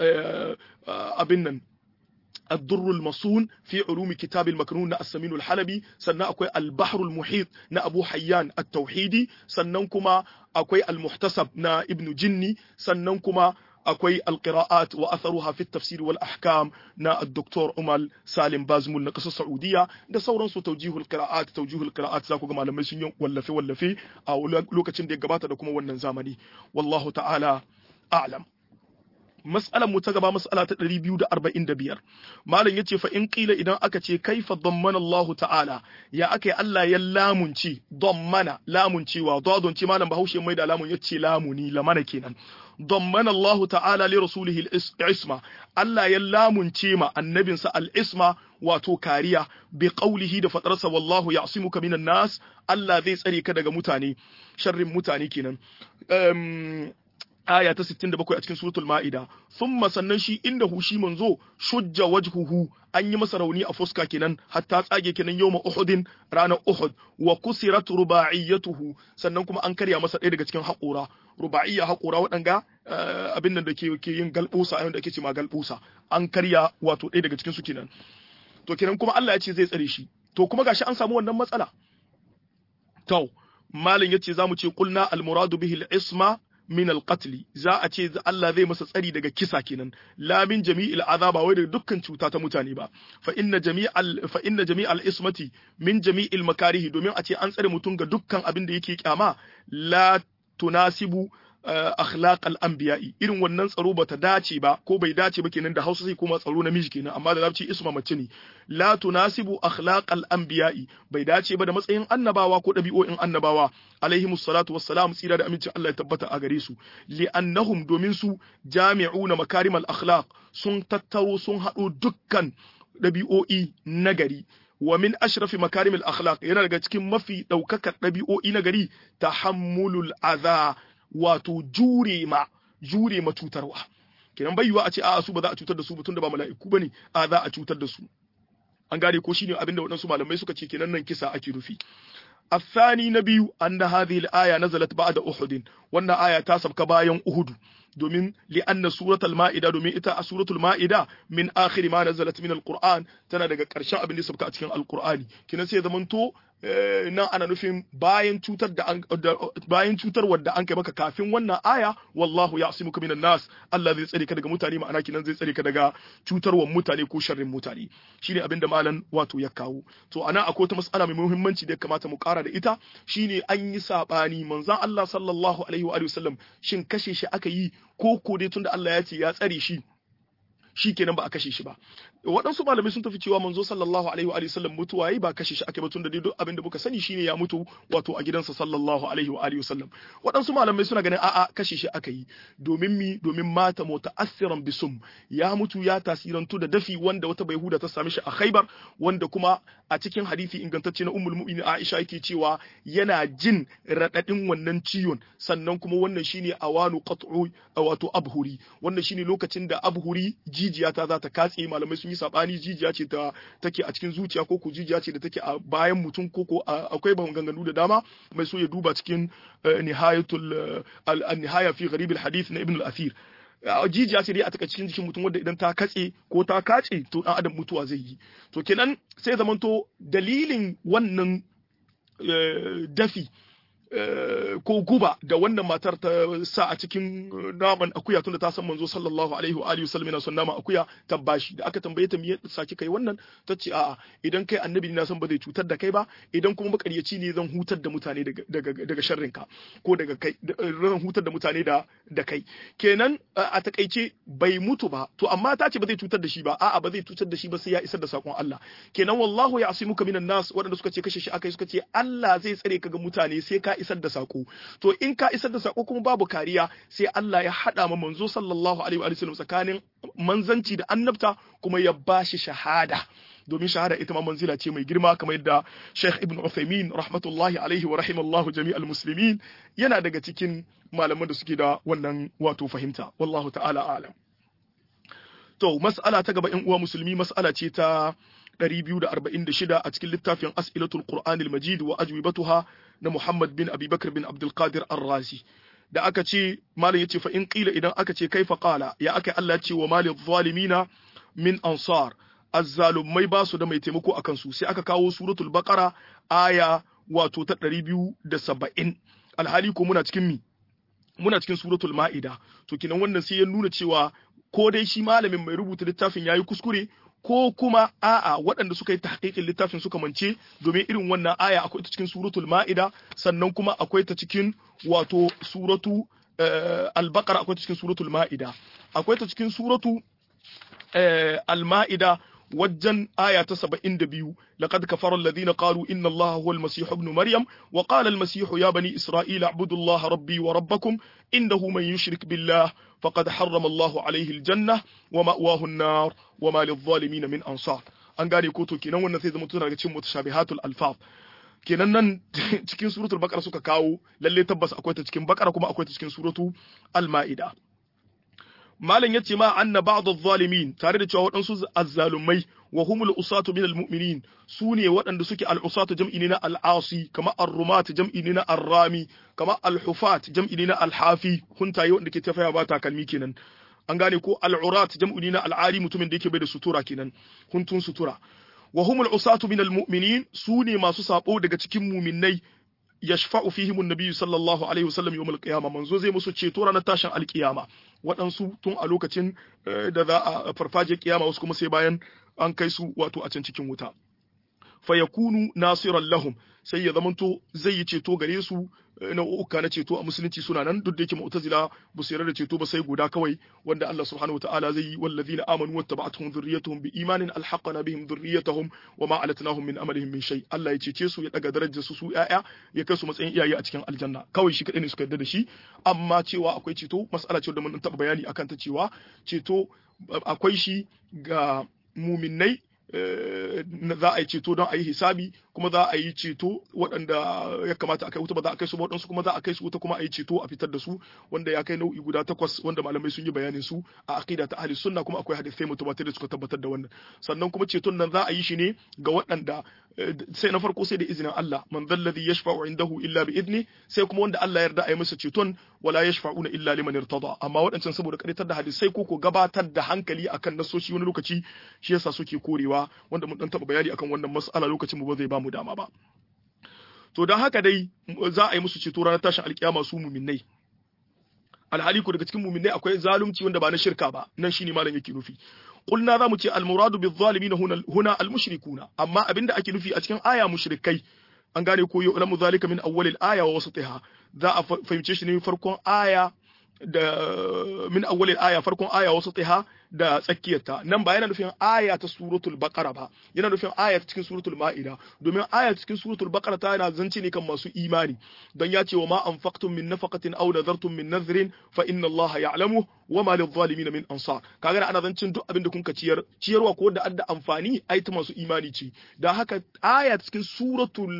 abin nan الدر المصون في علوم كتاب المكنون السمين الحلبي سنة أكوي البحر المحيط نا أبو حيان التوحيدي سننكما أكوي المحتسب نا ابن جني سننكما akwai alqira'at wa atharuha fi tafsir wal ahkam na Dr. Umar Salim Bazmul na kasar Saudiya da sauransu tawjihul qira'at tawjihul qira'at za ku ga malamai sun yi wallafe wallafe a lokacin da ya gabata da kuma wannan zamani wallahu ta'ala a'lam mas'alar mu ta gaba mas'ala ta 245 malam yace fa in qila idan aka ce kaifa dammana Allah ta'ala ya akai Allah ya lamunci dammana lamuncewa dadon ce malam Bahaushe mai da lamun yace lamuni lamana kenan dammana Allah ta'ala li rasulihi al-isma Allah ya lamunce ma annabinsa al-isma wato kariya bi qaulihi da fadarsa wallahu ya'simuka minan nas Allah zai tsare ka daga mutane sharrin mutane kenan aya ta 67 a cikin suratul ma'ida thumma sannan shi indahu shi manzo shujja wajhuhu an yi masa rauni a fuska kenan hatta tsage kenan yawma uhudin ranar uhud wa kusirat rubaiyatuhu sannan kuma an karya masa ɗaya daga cikin haƙora ruba'iyya haƙora waɗanga abin nan da ke ke yin galbusa a da ake ce ma galbusa an karya wato ɗaya daga cikin su kenan to kenan kuma Allah ya ce zai tsare shi to kuma gashi an samu wannan matsala to malin yace zamu ce qulna al muradu bihi al isma min al-qatl za a ce Allah zai masa tsari daga kisa kenan la min jami'il azaba wai daga dukkan cuta ta mutane ba fa inna jami'al fa inna jami'al ismati min jami'il makarihi domin a ce an tsare mutum ga dukkan abin da yake kyama la tunasibu akhlaq al-anbiya'i irin wannan tsaro bata dace ba ko bai dace ba kenan da Hausa sai kuma tsaro namiji kenan amma da Larabci isma mace ne la tunasibu akhlaq al-anbiya'i bai dace ba da matsayin annabawa ko dabi'o'in annabawa alaihimus salatu wassalam tsira da amincin Allah ya tabbata a gare su li'annahum domin su jami'una makarimal akhlaq sun tattaro sun haɗo dukkan dabi'o'i nagari wa min ashrafi makarimil akhlaq yana daga cikin mafi daukakar dabi'o'i nagari tahammulul adha wato jure ma jure ma cutarwa kenan bai yiwa a ce a'a su ba za a cutar da su ba tunda ba mala'iku bane a za a cutar da su an gane ko shine abinda waɗansu malamai suka ce kenan nan kisa ake nufi الثاني نبي أن هذه الآية نزلت بعد أحد وأن آية تاسب كباين أحد domin li'anna suratul ma'ida domin ita a suratul ma'ida min akhir ma nazalat min alquran tana daga karshen abin da sabka a cikin alqur'ani kina sai zamanto nan ana nufin bayan cutar da bayan cutar wadda an kai maka kafin wannan aya wallahu ya'simuka minan nas Allah zai tsare ka daga mutane ma'ana kinan zai tsare ka daga cutarwar mutane ko sharrin mutane shine abin da malam wato ya kawo to ana akwai wata mas'ala mai muhimmanci da ya kamata mu kara da ita shine an yi sabani manzon Allah sallallahu alaihi wa sallam shin kashe shi aka yi ko ko dai tunda Allah ya ce ya tsare shi shi kenan ba a kashe shi ba waɗansu malamai sun tafi cewa manzo sallallahu alaihi wa sallam mutuwa yi ba kashe shi ake ba tunda dai duk abin da muka sani shine ya mutu wato a gidansa sallallahu alaihi wa alihi sallam waɗansu malamai suna ganin a'a kashe shi aka yi domin mi domin mata muta'assiran bisum ya mutu ya tasirantu da dafi wanda wata bayhuda ta same shi a Khaibar wanda kuma a cikin hadisi ingantacce na ummul mu'minin Aisha yake cewa yana jin radadin wannan ciwon sannan kuma wannan shine awanu qat'u wato abhuri wannan shine lokacin da abhuri jijiya ta za ta katse malamai sun yi sabani jijiya ce ta take a cikin zuciya ko ko jijiya ce da take a bayan mutum ko ko akwai maganganu da dama mai so ya duba cikin nihayatul al-nihaya fi gharib al-hadith na ibn al-athir jijiya ce dai a taka cikin jikin mutum wanda idan ta katse ko ta kace to dan adam mutuwa zai yi to kenan sai zamanto dalilin wannan dafi ko guba da wannan matar ta sa a cikin naman akuya tunda ta san manzo sallallahu alaihi wa alihi wasallam yana son naman akuya ta bashi da aka tambaye ta me yasa saki kai wannan ta ce a'a idan kai annabi na san ba zai cutar da kai ba idan kuma makaryaci ne zan hutar da mutane daga daga daga sharrin ka ko daga kai zan hutar da mutane da da kai kenan a takaice bai mutu ba to amma ta ce ba zai cutar da shi ba a'a ba zai cutar da shi ba sai ya isar da sakon Allah kenan wallahu ya'simuka minan nas waɗanda suka ce kashe shi akai suka ce Allah zai tsare ka ga mutane sai ka isar da sako to in ka isar da sako kuma babu kariya sai Allah ya hada ma manzo sallallahu alaihi wa sallam tsakanin manzanci da annabta kuma ya bashi shahada domin shahada ita ma manzila ce mai girma kamar yadda Sheikh Ibn Uthaymeen rahmatullahi alaihi wa rahimallahu jami'al muslimin yana daga cikin malaman da suke da wannan wato fahimta wallahu ta'ala alam to mas'ala ta gaba in uwa musulmi mas'ala ce ta 246 a cikin littafin As'ilatul Qur'anil Majid wa ajwibatuha na Muhammad bin Abi Bakr bin Abdul Qadir Ar-Razi da aka ce malam yace fa in qila idan aka ce kaifa qala ya aka Allah ya ce wa malil zalimina min ansar azzalumai ba su da mai taimako akan su sai aka kawo suratul baqara aya wato ta 270 alhali ko muna cikin mi muna cikin suratul ma'ida to kinan wannan sai ya nuna cewa ko dai shi malamin mai rubuta littafin yayi kuskure ko kuma a'a waɗanda suka yi tahqiqin littafin suka mance domin irin wannan aya akwai ta cikin suratul ma'ida sannan kuma akwai ta cikin wato suratu al-baqara akwai ta cikin suratul ma'ida akwai ta cikin suratu al-ma'ida wajen aya ta saba'in da biyu laqad kafara alladhina qalu inna allaha huwa almasih ibn maryam wa qala almasih ya bani isra'ila a'budu allaha rabbi wa rabbakum innahu man yushrik billah faqad harrama allahu alayhi aljanna wa ma'wahu an-nar wa ma lidh-dhalimin min ansar an gane ko to kenan wannan sai zama tuna daga cikin mutashabihatul alfaz kenan nan cikin suratul baqara suka kawo lalle tabbas akwai ta cikin baqara kuma akwai ta cikin suratu al-ma'ida malam yace ma anna ba'd adh-dhalimin tare da cewa waɗansu azzalumai wa humul usatu minal mu'minin su ne waɗanda suke al-usatu jam'i ne na al-asi kama ar-rumat jam'i ne na ar-rami kama al-hufat jam'i ne na al-hafi huntaye wanda ke tafaya ba takalmi kenan an gane ko al-urat jam'i ne na al-ari mutumin da yake bai da sutura kenan huntun sutura wa humul usatu minal mu'minin su ne masu sabo daga cikin mu'minnai yashfa'u fihim an-nabi sallallahu alaihi wasallam yawm al-qiyamah manzo zai musu ceto ranar tashin al-qiyama waɗansu tun a lokacin da za a farfaje kiyama wasu kuma sai bayan an kai su wato a can cikin wuta fa yakunu nasiran lahum sai ya zamanto zai yi ceto gare su nau'uka na ceto a musulunci suna nan duk da yake mu'tazila ba su yarda da ceto ba sai guda kawai wanda Allah subhanahu wataala zai yi wallazina amanu wattaba'atuhum dhurriyyatuhum biimanin alhaqna bihim dhurriyyatahum wama alatnahum min amalihim min shay Allah ya cece su ya daga darajar su su yaya ya kai su matsayin iyaye a cikin aljanna kawai shi kadai ne suka yarda da shi amma cewa akwai ceto mas'ala ce da mun taba bayani akan ta cewa ceto akwai shi ga muminai za a yi ceto don a yi hisabi kuma za a yi ceto waɗanda ya kamata a kai wuta ba za a kai su ba waɗansu kuma za a kai su wuta kuma a yi ceto a fitar da su wanda ya kai nau'i guda takwas wanda malamai sun yi bayanin su a aqida ta ahli sunna kuma akwai hadisai mutawatir da suka tabbatar da wannan sannan kuma ceton nan za a yi shi ne ga waɗanda sai na farko sai da izinin Allah man dalladhi yashfa'u indahu illa bi idni sai kuma wanda Allah ya yarda a yi masa ceton wala yashfa'una illa liman irtada amma waɗancan saboda karitar da hadisai ko ko gabatar da hankali akan nasoshi wani lokaci shi yasa suke korewa wanda mun dan taba bayani akan wannan mas'ala lokacin mu ba zai ba mu dama ba to dan haka dai za a yi musu ceto ranar tashin alkiyama su muminnai alhali ko daga cikin muminnai akwai zalunci wanda ba na shirka ba nan shine malam yake nufi qulna za mu ce almuradu bizalimin huna huna almushrikuna amma abinda ake nufi a cikin aya mushrikai an gane ko yu'lamu zalika min awwalil aya wa wasatiha za a fahimce shi ne farkon aya da min awwalil aya farkon aya wasu tiha da tsakiyarta nan ba yana nufin aya ta suratul baqara ba yana nufin aya cikin suratul ma'ida domin aya cikin suratul baqara ta yana zance ne kan masu imani don ya ce wa ma anfaqtum min nafaqatin aw nadartum min nadhrin fa inna Allah ya'lamu wa ma lil zalimin min ansar kaga ana zancin duk abin da kun ka ciyar ciyarwa ko da adda amfani ai ta masu imani ce da haka aya cikin suratul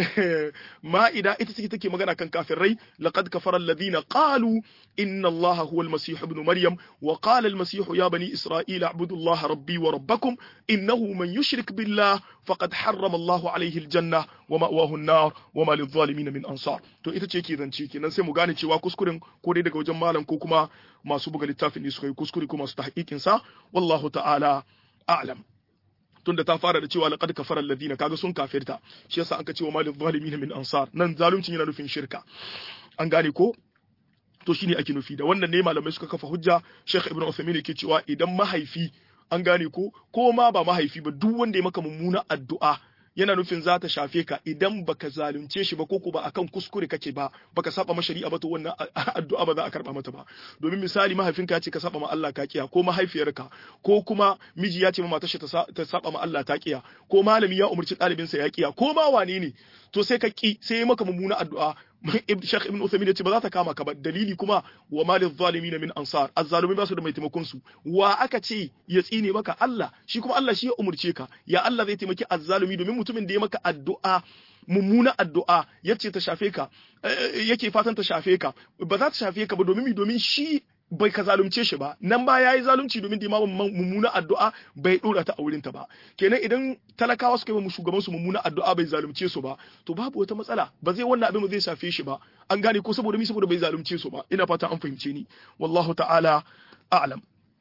ma'ida ita ce take magana kan kafirai laqad kafara alladhina qalu inna allaha huwa almasih ibn maryam wa qala almasih ya bani isra'ila a'budu allaha rabbi wa rabbakum innahu man yushrik billah faqad harrama allahu alayhi aljanna wa ma'wahu an-nar wa ma lidh-dhalimin min ansar to ita ce ke zance kenan sai mu gane cewa kuskuren ko dai daga wajen malam ko kuma masu buga littafin ne suka yi kuskure ko masu tahqiqin sa wallahu ta'ala a'lam tunda ta fara da cewa laqad kafara alladhina kaga sun kafirta shi yasa an ka cewa malil zalimin min ansar nan zalunci yana nufin shirka an gane ko to shine ake nufi da wannan ne malamai suka kafa hujja Sheikh Ibn Uthaymeen yake cewa idan mahaifi an gane ko ko ma ba mahaifi ba duk wanda ya maka mummuna addu'a yana nufin za ta shafe ka idan baka zalunce shi ba ko ba akan kuskure kake ba baka saba ma shari'a ba to wannan addu'a ba za a karba mata ba domin misali mahaifinka ya ce ka saba ma Allah ka kiya ko mahaifiyarka ko kuma miji ya ce ma matar ta saba ma Allah ta kiya ko malami ya umarci ɗalibinsa ya kiya ko ma wane ne to sai ka ki sai ya maka mummuna addu'a Sheikh Ibn Uthaymeen ya ce ba za ta kama ka ba dalili kuma wa malil zalimin min ansar azzalumi ba su da mai taimakon su wa aka ce ya tsine maka Allah shi kuma Allah shi ya umurce ka ya Allah zai taimaki azzalumi domin mutumin da ya maka addu'a mummuna addu'a yace ta shafe ka yake fatan ta shafe ka ba za ta shafe ka ba domin domin shi bai ka zalunce shi ba nan ba yayi zalunci domin da imamin mummuna addu'a bai dora ta a wurin ta ba kenan idan talakawa suka yi mu shugaban su mummuna addu'a bai zalunce su ba to babu wata matsala ba zai wannan abin ba zai shafe shi ba an gane ko saboda mi saboda bai zalunce su ba ina fata an fahimce ni wallahu ta'ala a'lam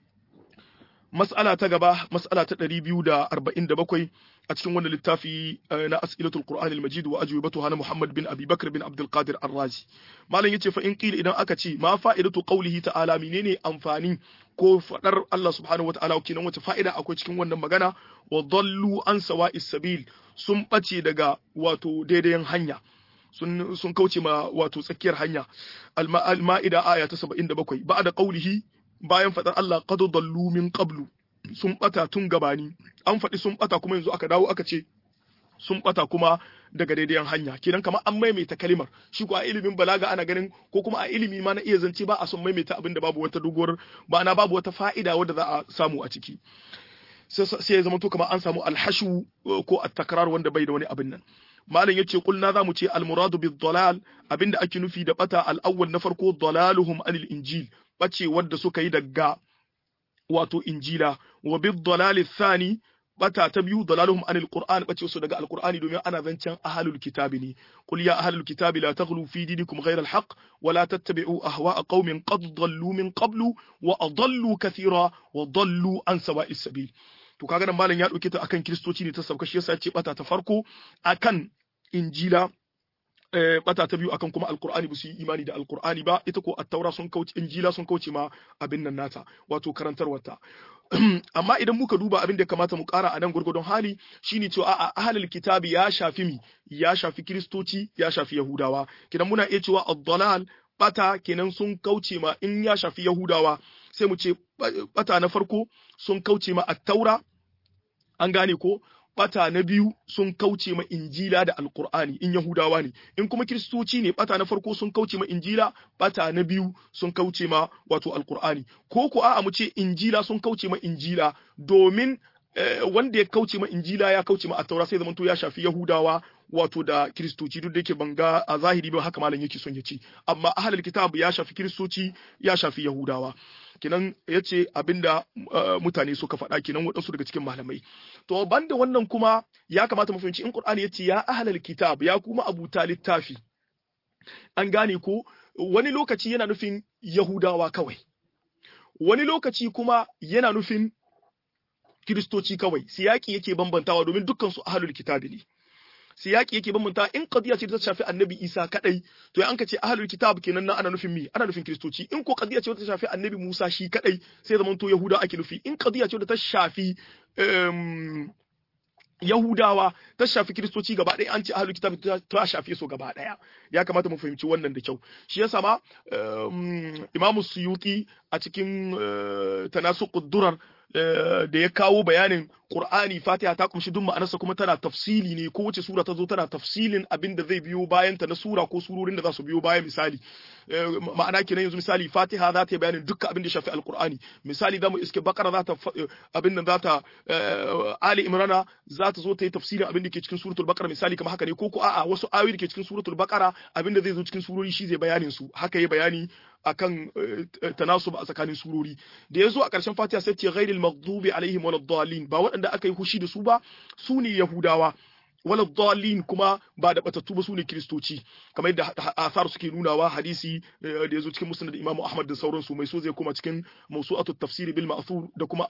mas'ala ta gaba mas'ala ta 247 a cikin wannan littafi na as'ilatul qur'an al-majid wa ajwibatuha na muhammad bin abi bakr bin abdul qadir ar-razi malam yace fa in qila idan aka ce ma fa'idatu qawlihi ta'ala menene amfani ko fadar Allah subhanahu wa ta'ala kenan wace fa'ida akwai cikin wannan magana wa dallu an sawa'is sabil sun bace daga wato daidayan hanya sun sun kauce ma wato tsakiyar hanya al-ma'ida aya ta 77 ba'da qawlihi bayan fadar Allah qad dallu min qablu sun bata tun gabani an faɗi sun bata kuma yanzu aka dawo aka ce sun bata kuma daga daidaiyan hanya kenan kamar an maimaita kalimar shi ko a ilimin balaga ana ganin ko kuma a ilimi ma na iya zance ba a son maimaita abin da babu wata doguwar ba na babu wata fa'ida wadda za a samu a ciki sai ya zama to kamar an samu alhashu ko at-takrar wanda bai da wani abin nan malam yace kulna zamu ce al muradu bid dalal abinda ake nufi da bata al awwal na farko dalaluhum anil injil bace wanda suka yi daga wato injila wa bid dalal thani bata ta biyu dalaluhum anil qur'an bace su daga alqur'ani domin ana zancen ahlul kitabi ne qul ya ahlul kitabi la taghlu fi dinikum ghayra alhaq wa la tattabi'u ahwa'a qaumin qad dallu min qablu wa adallu kathira wa dallu an sawa'is sabil to kaga nan malam ya dauke ta akan kristoci ne ta sauka shi yasa ya ce bata ta farko akan injila bata ta biyu akan kuma alkur'ani ba su yi imani da alkur'ani ba ita ko attaura sun kauce injila sun kauce ma abin nan nata wato karantarwarta amma idan muka duba abin da kamata mu kara a nan gurgurdon hali shine cewa a ahlul kitabi ya shafi mi ya shafi kristoci ya shafi yahudawa kidan muna iya cewa ad-dalal bata kenan sun kauce ma in ya shafi yahudawa sai mu ce bata na farko sun kauce ma attaura an gane ko bata na biyu sun kauce ma injila da alkur'ani in yahudawa ne in kuma kiristoci ne bata na farko sun kauce ma injila bata na biyu sun kauce ma wato alkur'ani ko ko a'a mu ce injila sun kauce ma injila domin wanda ya kauce ma injila ya kauce ma attaura sai zamanto ya shafi yahudawa wato da kiristoci duk da yake banga a zahiri ba haka malam yake son ya ce amma ahlul kitab ya shafi kiristoci ya shafi yahudawa kinan yace abinda mutane suka faɗa kinan waɗansu daga cikin malamai to banda wannan kuma ya kamata mu fahimci in qur'ani yace ya ahlul kitab ya kuma abuta littafi an gane ko wani lokaci yana nufin yahudawa kawai wani lokaci kuma yana nufin kiristoci kawai siyaki yake bambantawa domin dukkan su ahlul kitabi ne siyaki yake bambanta in qadiya ce ta shafi annabi Isa kadai to an ka ce ahlul kitab kenan nan ana nufin mi ana nufin kristoci in ko qadiya ce ta shafi annabi Musa shi kadai sai zaman to yahuda ake nufi in qadiya ce ta shafi Yahudawa ta shafi Kiristoci gaba ɗaya an ce ahlul kitab ta shafe su gaba ɗaya ya kamata mu fahimci wannan da kyau shi yasa ma Imam Suyuti a cikin tanasuqud durar da ya kawo bayanin Qur'ani Fatiha ta kumshi duk ma'anarsa kuma tana tafsili ne ko wace sura ta zo tana tafsilin abin da zai biyo bayan ta na sura ko surorin da za su biyo bayan misali ma'ana kenan yanzu misali Fatiha za ta yi bayanin dukkan abin da ya shafi Al-Qur'ani misali zamu iske Bakara za ta abin nan za ta Ali Imrana za ta zo ta yi tafsirin abin da ke cikin suratul Baqara misali kamar haka ne ko ko a'a wasu ayoyi da ke cikin suratul Baqara abin da zai zo cikin surori shi zai bayanin su haka yi bayani akan tanasub a tsakanin surori da yazo a ƙarshen Fatiha sai ce ghairil maghdubi alaihim waladdallin ba waɗanda aka yi hushi da su ba su ne Yahudawa wala dalin kuma ba da batattu ba su ne kiristoci kamar yadda asar suke nunawa hadisi da yazo cikin musnad Imam Ahmad da sauransu mai so zai koma cikin mawsu'atut tafsir bil ma'thur da kuma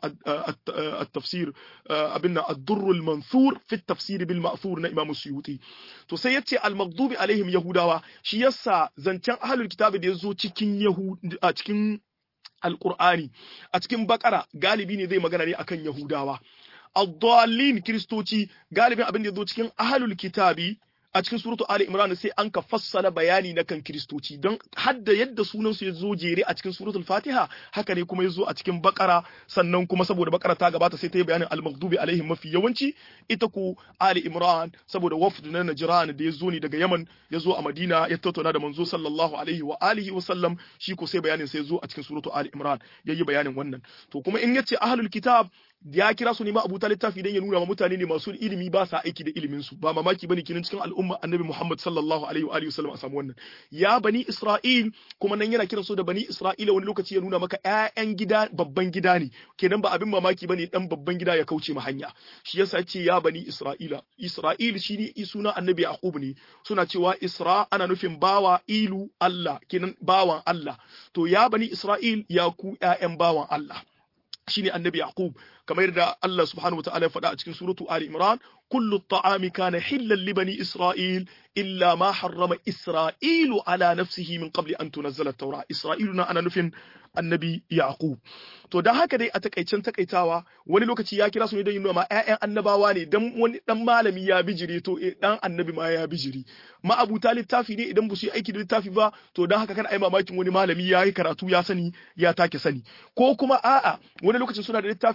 at-tafsir abin nan ad-durr al-manthur fi at-tafsir bil ma'thur na Imam Suyuti to sai yace al-maghdubi alaihim yahudawa shi yasa zancen ahlul kitabi da yazo cikin yahud a cikin alqur'ani a cikin bakara galibi ne zai magana ne akan yahudawa ad-dallin kristoci galibin abin da yazo cikin ahlul kitabi a cikin suratu Ali Imran sai an ka fassala bayani na kan kristoci don hadda yadda sunan su yazo jere a cikin suratul Fatiha haka ne kuma yazo a cikin Bakara sannan kuma saboda Bakara ta gabata sai ta yi bayanin al-maghdubi alaihim mafi yawanci ita ku Ali Imran saboda wafd na Najran da yazo ne daga Yaman yazo a Madina ya tattauna da manzo sallallahu alaihi wa alihi wa sallam shi ko sai bayanin sai yazo a cikin suratu Ali Imran yayi bayanin wannan to kuma in yace ahlul kitab ya kira su ne ma abuta littafi dan ya nuna ma mutane ne masu ilimi ba sa aiki da ilimin su ba mamaki bane kinin cikin al'umma annabi Muhammad sallallahu alaihi wa alihi wasallam a samu wannan ya bani Isra'il kuma nan yana kiran su da bani Isra'ila wani lokaci ya nuna maka ƴaƴan gida babban gida ne kenan ba abin mamaki bane dan babban gida ya kauce ma hanya shi yasa ya ce ya bani Isra'ila Isra'il shine suna annabi Yaqub ne suna cewa Isra ana nufin bawa ilu Allah kenan bawan Allah to ya bani Isra'il ya ku ƴaƴan bawan Allah shine annabi Yaqub kamar yadda Allah subhanahu wa ta'ala ya faɗa a cikin suratu Ali Imran kullu at-ta'ami kana hillan li bani Isra'il illa ma harrama Isra'ilu ala nafsihi min qabli an tunazzala at-taura Isra'ilu na ana nufin annabi Yaqub to dan haka dai a takaicen takaitawa wani lokaci ya kira su ne don yin ma ƴaƴan annabawa ne dan wani dan malami ya bijire to dan annabi ma ya bijiri ma abuta littafi ne idan ba su yi aiki da littafi ba to dan haka kana ai mamakin wani malami ya yi karatu ya sani ya take sani ko kuma a'a wani lokacin suna da littafi amma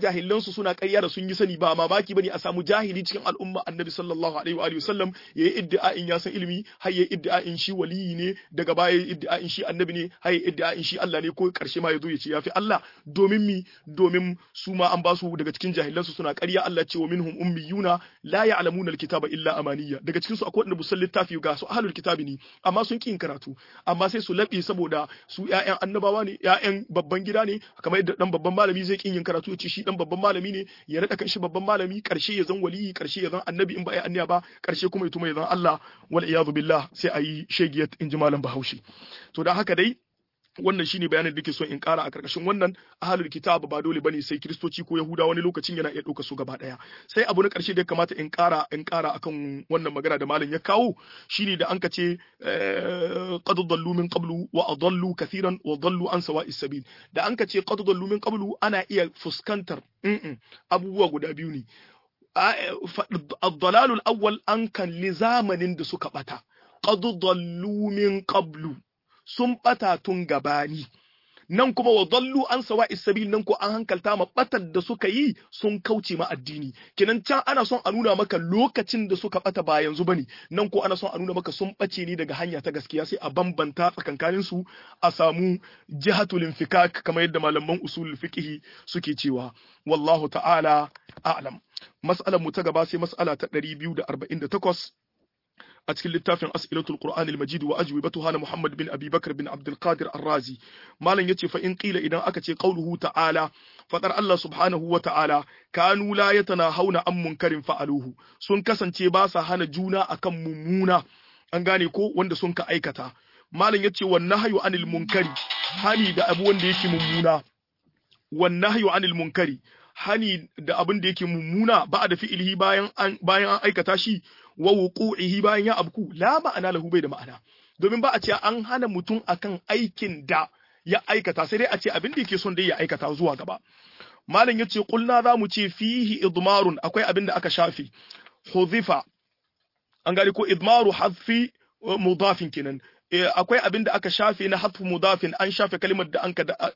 jahilan su suna ƙarya da sun yi sani ba mamaki bane a samu jahili cikin al'umma annabi sallallahu alaihi wa alihi wasallam yayi iddia'in ya san ilimi har yayi iddia'in shi waliyi ne daga baya yayi iddia'in shi annabi ne har yayi iddia'in shi Allah ne ko karshe ma yazo ya ce yafi Allah domin mi domin su ma an ba su daga cikin jahilan su suna ƙarya Allah ce wa minhum ummiyuna la ya'lamuna alkitaba illa amaniya daga cikin su akwai wanda busan littafi ga su ahlul kitabi ne amma sun kin karatu amma sai su laɓe saboda su ƴaƴan annabawa ne ƴaƴan babban gida ne kamar yadda dan babban malami zai kin yin karatu ya ce shi dan babban malami ne ya rada kanshi babban malami karshe ya zan waliyi karshe ya zan annabi in ba ya anniya ba karshe kuma ya tuma ya zan Allah wal iyadu billah sai ayi shegiyat in ji malam Bahaushe to dan haka dai wannan shine bayanin da ke so in kara a karkashin wannan ahlul kitab ba dole bane sai kristoci ko yahuda wani lokacin yana iya dauka su gaba daya sai abu na karshe da ya kamata in kara in kara akan wannan magana da malam ya kawo shine da anka ce qad dallu min qablu wa adallu kathiran wa dallu an sawa'is sabil da anka ce qad dallu min qablu ana iya fuskantar abubuwa guda biyu ne الضلال الأول أن كان لزامن da suka bata qad dallu min qablu sun ɓata tun gabani nan kuma wa dallu an sawa isabil nan ko an hankalta ma batar da suka yi sun kauce ma addini kenan can ana son a nuna maka lokacin da suka bata ba yanzu bane nan ko ana son a nuna maka sun bace ne daga hanya ta gaskiya sai a bambanta tsakankanin su a samu jihatul infikak kamar yadda malaman usulul fiqh suke cewa wallahu ta'ala a'lam mas'alar mu ta gaba sai mas'ala ta 248 a cikin littafin as'ilatul qur'anil majid wa ajwibatuha na muhammad bin abi bakr bin abdul qadir ar-razi malam yace fa in qila idan aka ce qauluhu ta'ala fadar allah subhanahu wa ta'ala kanu la yatanahawna an munkarin fa'aluhu sun kasance ba sa hana juna akan mummuna an gane ko wanda sun ka aikata malam yace wan nahyu anil munkari hani da abu wanda yake mummuna wan nahyu anil munkari hani da abin da yake mummuna ba da fi'ilihi bayan an bayan an aikata shi wa wuqu'ihi bayan ya abku la ma'ana lahu bai da ma'ana domin ba a ce an hana mutum akan aikin da ya aikata sai dai a ce abin da yake son dai ya aikata zuwa gaba malam yace kulna za mu ce fihi idmarun akwai abin da aka shafe huzifa an gari ko idmaru hadfi mudafin kenan akwai abin da aka shafe na hadfu mudafin an shafe kalimar da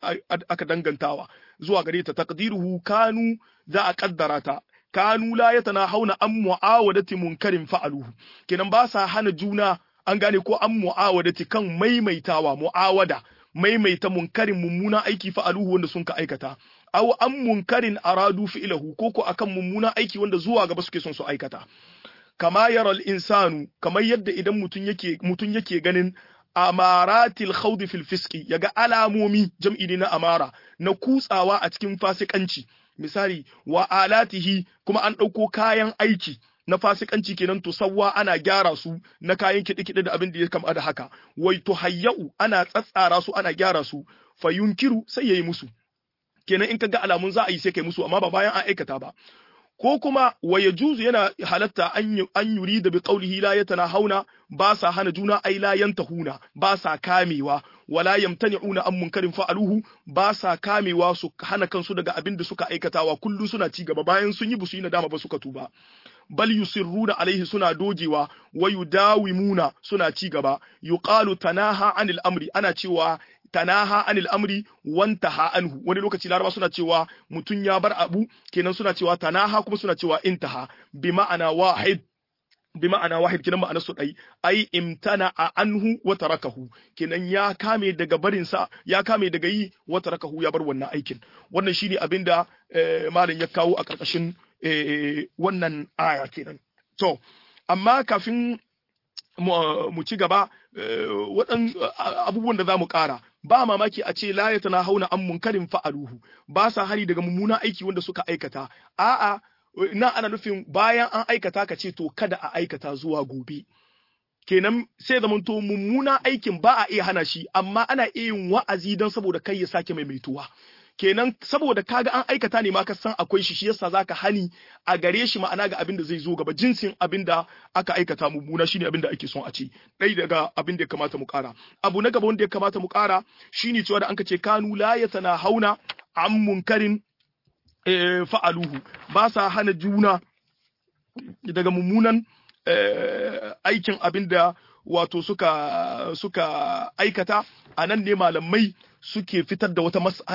aka dangantawa zuwa gare ta taqdiruhu kanu za a kaddara ta kanu la yatanahawna an mu'awadati munkarin fa'aluhu kenan ba sa hana juna an gane ko an mu'awadati kan maimaitawa mu'awada maimaita munkarin mummuna aiki fa'aluhu wanda sun ka aikata aw an munkarin aradu fi'lahu ko ko akan mummuna aiki wanda zuwa gaba suke son su aikata kama yaral insanu kamar yadda idan mutum yake mutum yake ganin amaratil khawd fil fiski yaga alamomi jam'i ne na amara na kutsawa a cikin fasikanci misali wa alatihi kuma an ɗauko kayan aiki na fasikanci kenan to sawwa ana gyara su na kayan kiɗe-kiɗe da abin da ya kama da haka wai to hayya'u ana tsatsara su ana gyara su fa yunkiru sai yayi musu kenan in ka ga alamun za a yi sai kai musu amma ba bayan an aikata ba ko kuma wa yajuzu yana halatta an yuri da bi qaulihi la hauna ba sa hana juna ai la yantahuna ba sa kamewa wala yamtani'una an munkarin fa'aluhu ba sa kamewa su hana kansu daga abin da suka aikatawa kullum suna ci gaba bayan sun yi busu yi nadama ba suka tuba bal yusirruna alaihi suna dogewa wa yudawimuna suna ci gaba yuqalu tanaha anil amri ana cewa tanaha anil amri wantaha anhu wani lokaci laraba suna cewa mutun ya bar abu kenan suna cewa tanaha kuma suna cewa intaha bi ma'ana wahid bi ma'ana wahid kenan ma'ana su dai ai imtana a anhu wa tarakahu kenan ya kame daga barin sa ya kame daga yi wa tarakahu ya bar wannan aikin wannan shine abinda malam ya kawo a karkashin wannan aya kenan to amma kafin mu ci gaba waɗan abubuwan da za mu ƙara ba mamaki a ce la tana hauna an munkarin fa'aluhu ba sa hari daga mummunan aiki wanda suka aikata a'a na ana nufin bayan an aikata ka ce to kada a aikata zuwa gobe kenan sai zaman to mummunan aikin ba a iya hana shi amma ana iya yin wa'azi don saboda kai ya sake maimaituwa kenan saboda kaga an aikata ne ma ka san akwai shi shi yasa zaka hani a gare shi ma'ana ga abin da zai zo gaba jinsin abin da aka aikata mummuna shine abin da ake son a ce dai daga abin da ya kamata mu kara abu na gaba wanda ya kamata mu kara shine cewa da anka ce kanu la yatana hauna an munkarin fa'aluhu ba sa hana juna daga mummunan aikin abin da wato suka suka aikata a nan ne malamai suke fitar da wata mas'ala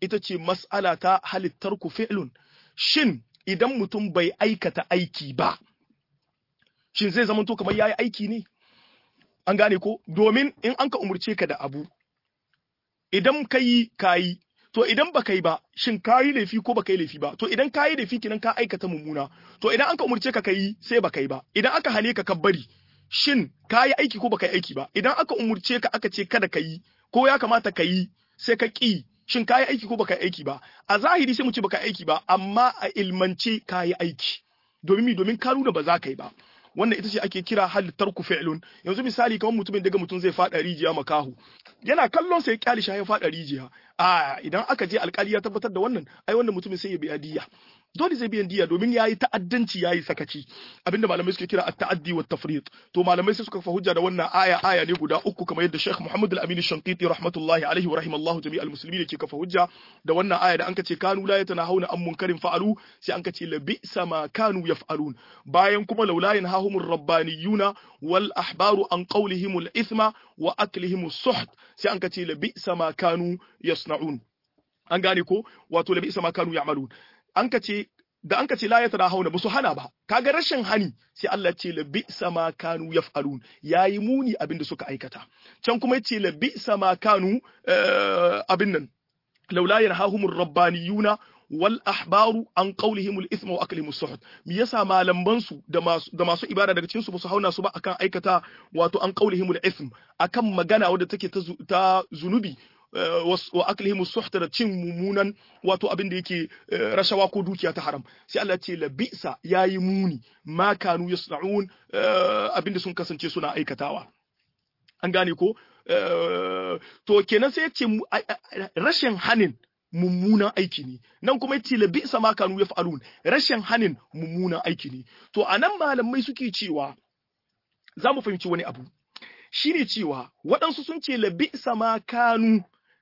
ita ce mas'ala ta halittar ku fi'lun shin idan mutum bai aikata aiki ba shin zai zama to kamar yayi aiki ne an gane ko domin in an ka umurce ka da abu idan kai kayi to idan ba kai ba shin kayi laifi ko ba kai laifi ba to idan kayi laifi kinan ka aikata mummuna to idan an ka umurce ka kai sai ba kai ba idan aka hane ka bari shin kayi aiki ko ba kai aiki ba idan aka umurce ka aka ce kada ka yi ko ya kamata ka yi sai ka ki shin kayi aiki ko baka aiki ba a zahiri sai mu ce baka aiki ba amma a ilmance kayi aiki domin mi domin ka nuna ba za ka yi ba wannan ita ce ake kira halittar ku fi'lun yanzu misali kamar mutumin daga mutum zai fada rijiya makahu yana kallon sai kyali shi ya fada rijiya a idan aka je alkali ya tabbatar da wannan ai wannan mutumin sai ya biya diya dole zai biyan diya domin yayi ta'addanci yayi sakaci abinda malamai suke kira at-ta'addi wa tafriq to malamai sai suka fa hujja da wannan aya aya ne guda uku kamar yadda Sheikh Muhammad Al-Amin Shanqiti rahmatullahi alaihi wa rahimallahu jami'al muslimin yake kafa hujja da wannan aya da anka ce kanu la yatanahuna an munkarin fa'alu sai anka ce la bi'sa ma kanu yaf'alun bayan kuma laula yanhahumur rabbaniyuna wal ahbaru an qawlihimul ithma wa aklihimus suht sai anka ce la bi'sa ma kanu yasna'un an gane ko wato la bi'sa ma kanu ya'malun an ka ce da an ka ce la ya tara hauna ba su hana ba kaga rashin hani sai Allah ce la bi sama kanu yaf'alun yayi muni abin da suka aikata can kuma yace la bi sama kanu abin nan laula yanhahumur rabbaniyuna wal ahbaru an qawlihim al ithma wa aklihim as me yasa malaman su da masu da masu ibada daga cikin su ba su hauna su ba akan aikata wato an qawlihim al ithm akan magana wadda take ta zunubi wa aklihim suhta da cin mummunan wato abin da yake rashawa ko dukiya ta haram sai Allah ce la bi'sa yayi muni ma kanu yasna'un abin da sun kasance suna aikatawa an gane ko to kenan sai yace rashin hanin mummunan aiki ne nan kuma yace la bi'sa ma kanu yaf'alun rashin hanin mummunan aiki ne to anan malamai suke cewa za mu fahimci wani abu shine cewa waɗansu sun ce la bi'sa ma kanu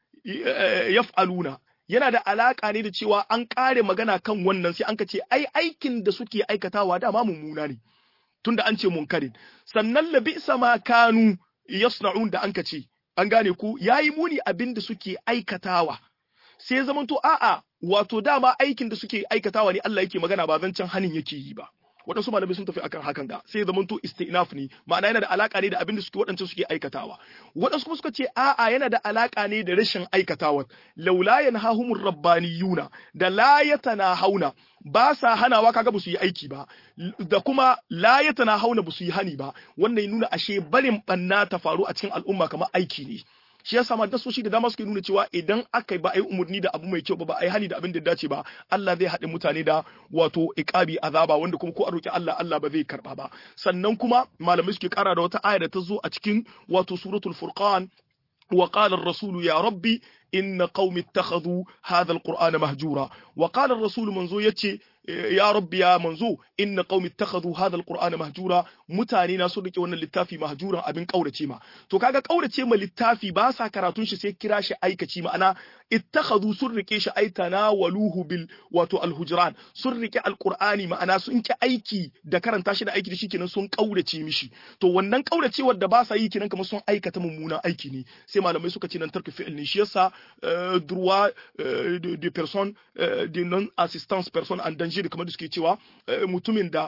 yaf'aluna yana da alaka ne da cewa an kare magana kan wannan sai an ka ce ai aikin da suke aikatawa dama mummuna ne tunda an ce munkarin sannan labi sama kanu yasna'un da an ka ce an gane ku yayi muni abin da suke aikatawa sai zamanto a'a wato dama aikin da suke aikatawa ne Allah yake magana ba zancen hanin yake yi ba waɗansu malamai sun tafi akan hakan ga sai zaman to istinaf ne ma'ana yana da alaka ne da abin da suke waɗancan suke aikatawa waɗansu kuma suka ce a'a yana da alaka ne da rashin aikatawa laula yanhahumur rabbaniyuna da la yatanahawna ba sa hanawa kaga ba su yi aiki ba da kuma la yatanahawna ba su yi hani ba wannan nuna ashe barin banna ta faru a cikin al'umma kamar aiki ne shi yasa ma dasoshi da dama suke nuna cewa idan aka ba a yi umarni da abu mai kyau ba ba a yi hani da abin da dace ba Allah zai haɗe mutane da wato iqabi azaba wanda kuma ko a roki Allah Allah ba zai karba ba sannan kuma malamai suke kara da wata aya da ta zo a cikin wato suratul furqan wa qala ar-rasul ya rabbi inna qaumi ittakhadhu hadha al-qur'ana mahjura wa qala ar-rasul manzo yace ya rabbi ya manzo inna qaumi ittakhadhu hadha alqur'ana mahjura mutane na sun rike wannan littafi mahjuran abin kaurace ma to kaga kaurace ma littafi ba sa karatun shi sai kira shi aikaci ma'ana ittakhadhu sun rike shi ai tanawaluhu bil wato alhujran sun rike alqur'ani ma'ana sun ki aiki da karanta shi da aiki da shi kenan sun kaurace mishi to wannan kauracewar da ba sa yi kenan kamar sun aikata mummunan aiki ne sai malamai suka ce nan tarku fi'il ne shi yasa droit de personne de non assistance personne en danger kamar da suke cewa mutumin da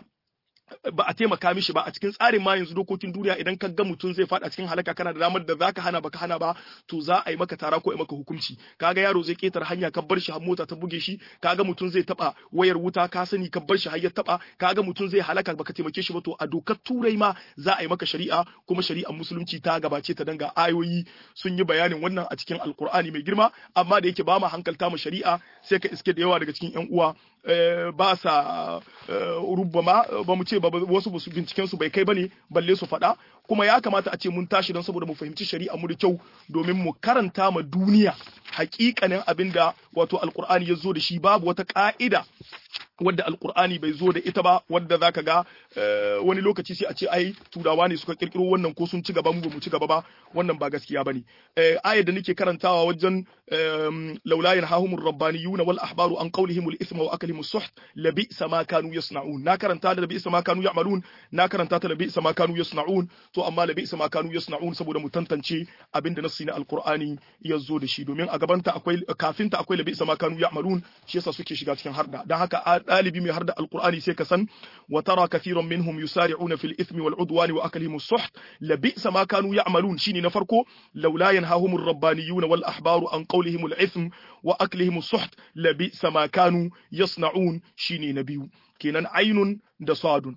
ba a taimaka mishi ba a cikin tsarin ma yanzu dokokin duniya idan ka ga mutum zai faɗa cikin halaka kana da damar da zaka hana baka hana ba to za a yi maka tara ko a maka hukunci kaga yaro zai ketar hanya ka bar shi har mota ta buge shi kaga mutum zai taba wayar wuta ka sani ka bar shi har ya taba kaga mutum zai halaka baka taimake shi ba to a dokar turai ma za a yi maka shari'a kuma shari'ar musulunci ta gabace ta danga ayoyi sun yi bayanin wannan a cikin alkur'ani mai girma amma da yake ba ma hankalta mu shari'a sai ka iske da yawa daga cikin yan uwa ba sa rubama ba mu ce ba wasu ba su binciken su bai kai bane balle su faɗa kuma ya kamata a ce mun tashi don saboda mu fahimci shari'a mu da kyau domin mu karanta ma duniya hakikanin abin da wato alkur'ani ya zo da shi babu wata ka'ida wadda alkur'ani bai zo da ita ba wadda zaka ga wani lokaci sai a ce ai turawa ne suka kirkiro wannan ko sun ci gaba mu ba mu ci gaba ba wannan ba gaskiya bane ayar da nake karantawa wajen laula yanhahumur rabbaniyun wal ahbaru an qawlihim al ithma wa aklihim as-suht labi sama kanu yasna'un na karanta da labi sama kanu ya'malun na karanta ta labi sama kanu yasna'un to amma labi sama kanu yasna'un saboda mu tantance abinda nassi na alkur'ani ya zo da shi domin a gabanta akwai kafinta akwai labi sama kanu ya'malun shi yasa suke shiga cikin harda dan haka ɗalibi mai har da alkur'ani sai ka san wa tara kathiran minhum yusari'una fil ithmi wal udwani wa aklihim as-suht la bi'sa ma kanu ya'malun shine na farko laula yanhahum ar-rabbaniyuna wal ahbaru an qawlihim al-ithm wa aklihim as-suht la bi'sa ma kanu yasna'un shine na biyu kenan ainun da sadun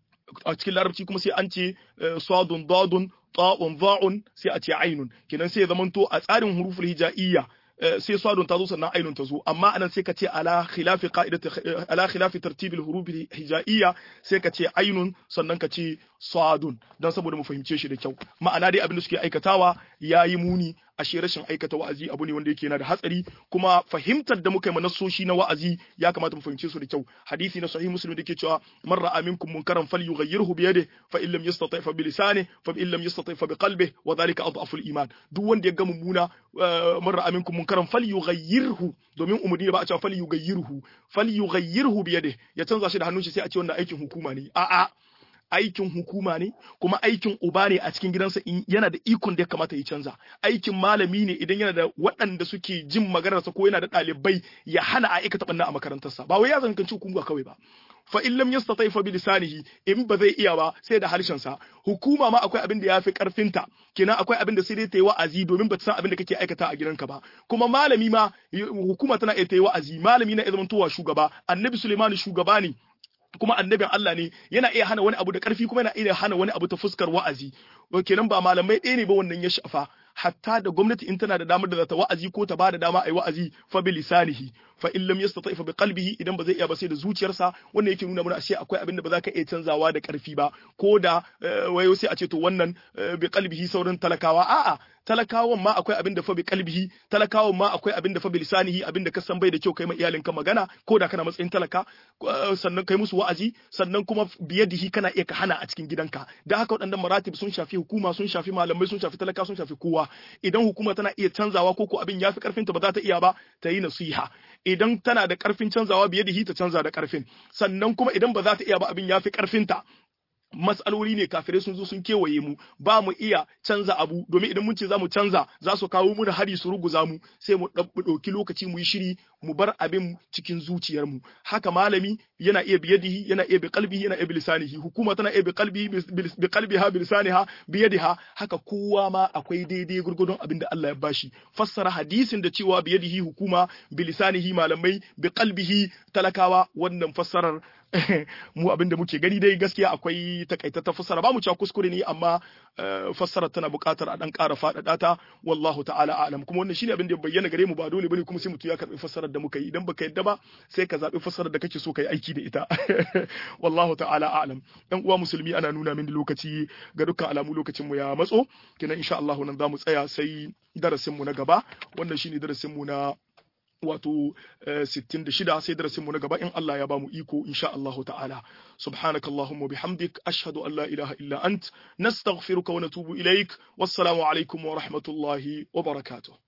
a cikin larabci kuma sai an ce sadun dadun ta'un dha'un sai a ce ainun kenan sai ya zamanto a tsarin huruful hijaiyya sai sadun ta zo sannan ainun ta zo amma anan sai ka ce ala khilafi qa'idati ala khilafi tartibil huruf hijaiyya sai ka ce ainun sannan ka ce sadun dan saboda mu fahimce shi da kyau ma'ana dai abin da suke aikatawa yayi muni ashe rashin aikata wa'azi abu ne wanda yake yana da hatsari kuma fahimtar da muka yi manassoshi na wa'azi ya kamata mu fahimce su da kyau hadisi na sahih muslim da ke cewa man ra'a minkum munkaran falyughayyirhu bi yadihi fa in lam yastati fa bi lisanihi fa in lam yastati fa bi qalbihi wa dhalika adhafu al-iman duk wanda ya ga mummuna man ra'a minkum munkaran falyughayyirhu domin umurni ba a cewa falyughayyirhu falyughayyirhu bi yadihi ya canza shi da hannun shi sai a ce wannan aikin hukuma ne a'a aikin hukuma ne kuma aikin uba ne a cikin gidansa yana da ikon da ya kamata ya canza aikin malami ne idan yana da waɗanda suke jin maganarsa ko yana da ɗalibai ya hana a aikata ɓanna a makarantarsa ba wai ya zankanci hukuma kawai ba fa in lam yastati fa bi lisanihi in ba zai iya ba sai da harshen sa hukuma ma akwai abin da yafi karfinta kenan akwai abin da sai dai ta yi wa'azi domin ba ta san abin da kake aikata a gidanka ba kuma malami ma hukuma tana iya ta yi wa'azi malami na iya zamantowa shugaba annabi Suleimani shugaba ne kuma annabin Allah ne yana iya hana wani abu da ƙarfi kuma yana iya hana wani abu ta fuskar wa'azi kenan ba malamai ɗaya ne ba wannan ya shafa hatta da gwamnati in tana da damar da za ta wa'azi ko ta ba da dama a yi wa'azi fa bi lisanihi fa in lam yastati fa bi qalbihi idan ba zai iya ba sai da zuciyarsa wannan yake nuna mana ashe akwai abin da ba za ka iya canzawa da ƙarfi ba ko da wayo sai a ce to wannan bi qalbihi sauran talakawa a'a talakawan ma akwai abin da fa bi qalbihi talakawan ma akwai abin da fa bi lisanihi abin da ka san bai da kyau kai ma iyalinka magana ko da kana matsayin talaka sannan kai musu wa'azi sannan kuma biyadihi kana iya ka hana a cikin gidanka da haka waɗannan maratib sun shafi hukuma sun shafi malamai sun shafi talaka sun shafi kowa idan hukuma tana iya canzawa ko ko abin yafi karfin ta ba za ta iya ba ta yi nasiha idan tana da karfin canzawa biyadihi ta canza da karfin sannan kuma idan ba za ta iya ba abin yafi karfin ta matsaloli ne kafirai sun zo sun kewaye mu ba mu iya canza abu domin idan mun ce za mu canza za su kawo mu da hari su ruguza mu sai mu ɗauki lokaci mu yi shiri mu bar abin cikin zuciyarmu haka malami yana iya biyadihi yana iya bi qalbihi yana iya bi lisanihi hukuma tana iya bi qalbi bi qalbiha bi lisaniha bi yadiha haka kowa ma akwai daidai gurgudun abin da Allah ya bashi fassara hadisin da cewa biyadihi hukuma bi lisanihi malamai bi qalbihi talakawa wannan fassarar mu abinda muke gani dai gaskiya akwai takaitatta fassara ba mu cewa kuskure ne amma fassarar tana buƙatar a dan ƙara faɗaɗa ta wallahu ta'ala a'lam kuma wannan shine abin da ya bayyana gare mu ba dole bane kuma sai mutum ya karɓi fassarar da muka yi idan baka yadda ba sai ka zaɓi fassarar da kake so ka yi aiki da ita wallahu ta'ala a'lam dan uwa musulmi ana nuna min lokaci ga dukkan alamu lokacin mu ya matso kenan insha Allah nan zamu tsaya sai darasin mu na gaba wannan shine darasin mu na wato 66 sai darasin mu na gaba in Allah ya bamu iko insha Allah ta'ala subhanakallahumma bihamdik ashhadu an la ilaha illa ant nastaghfiruka wa natubu ilaik wassalamu alaikum wa rahmatullahi wa barakatuh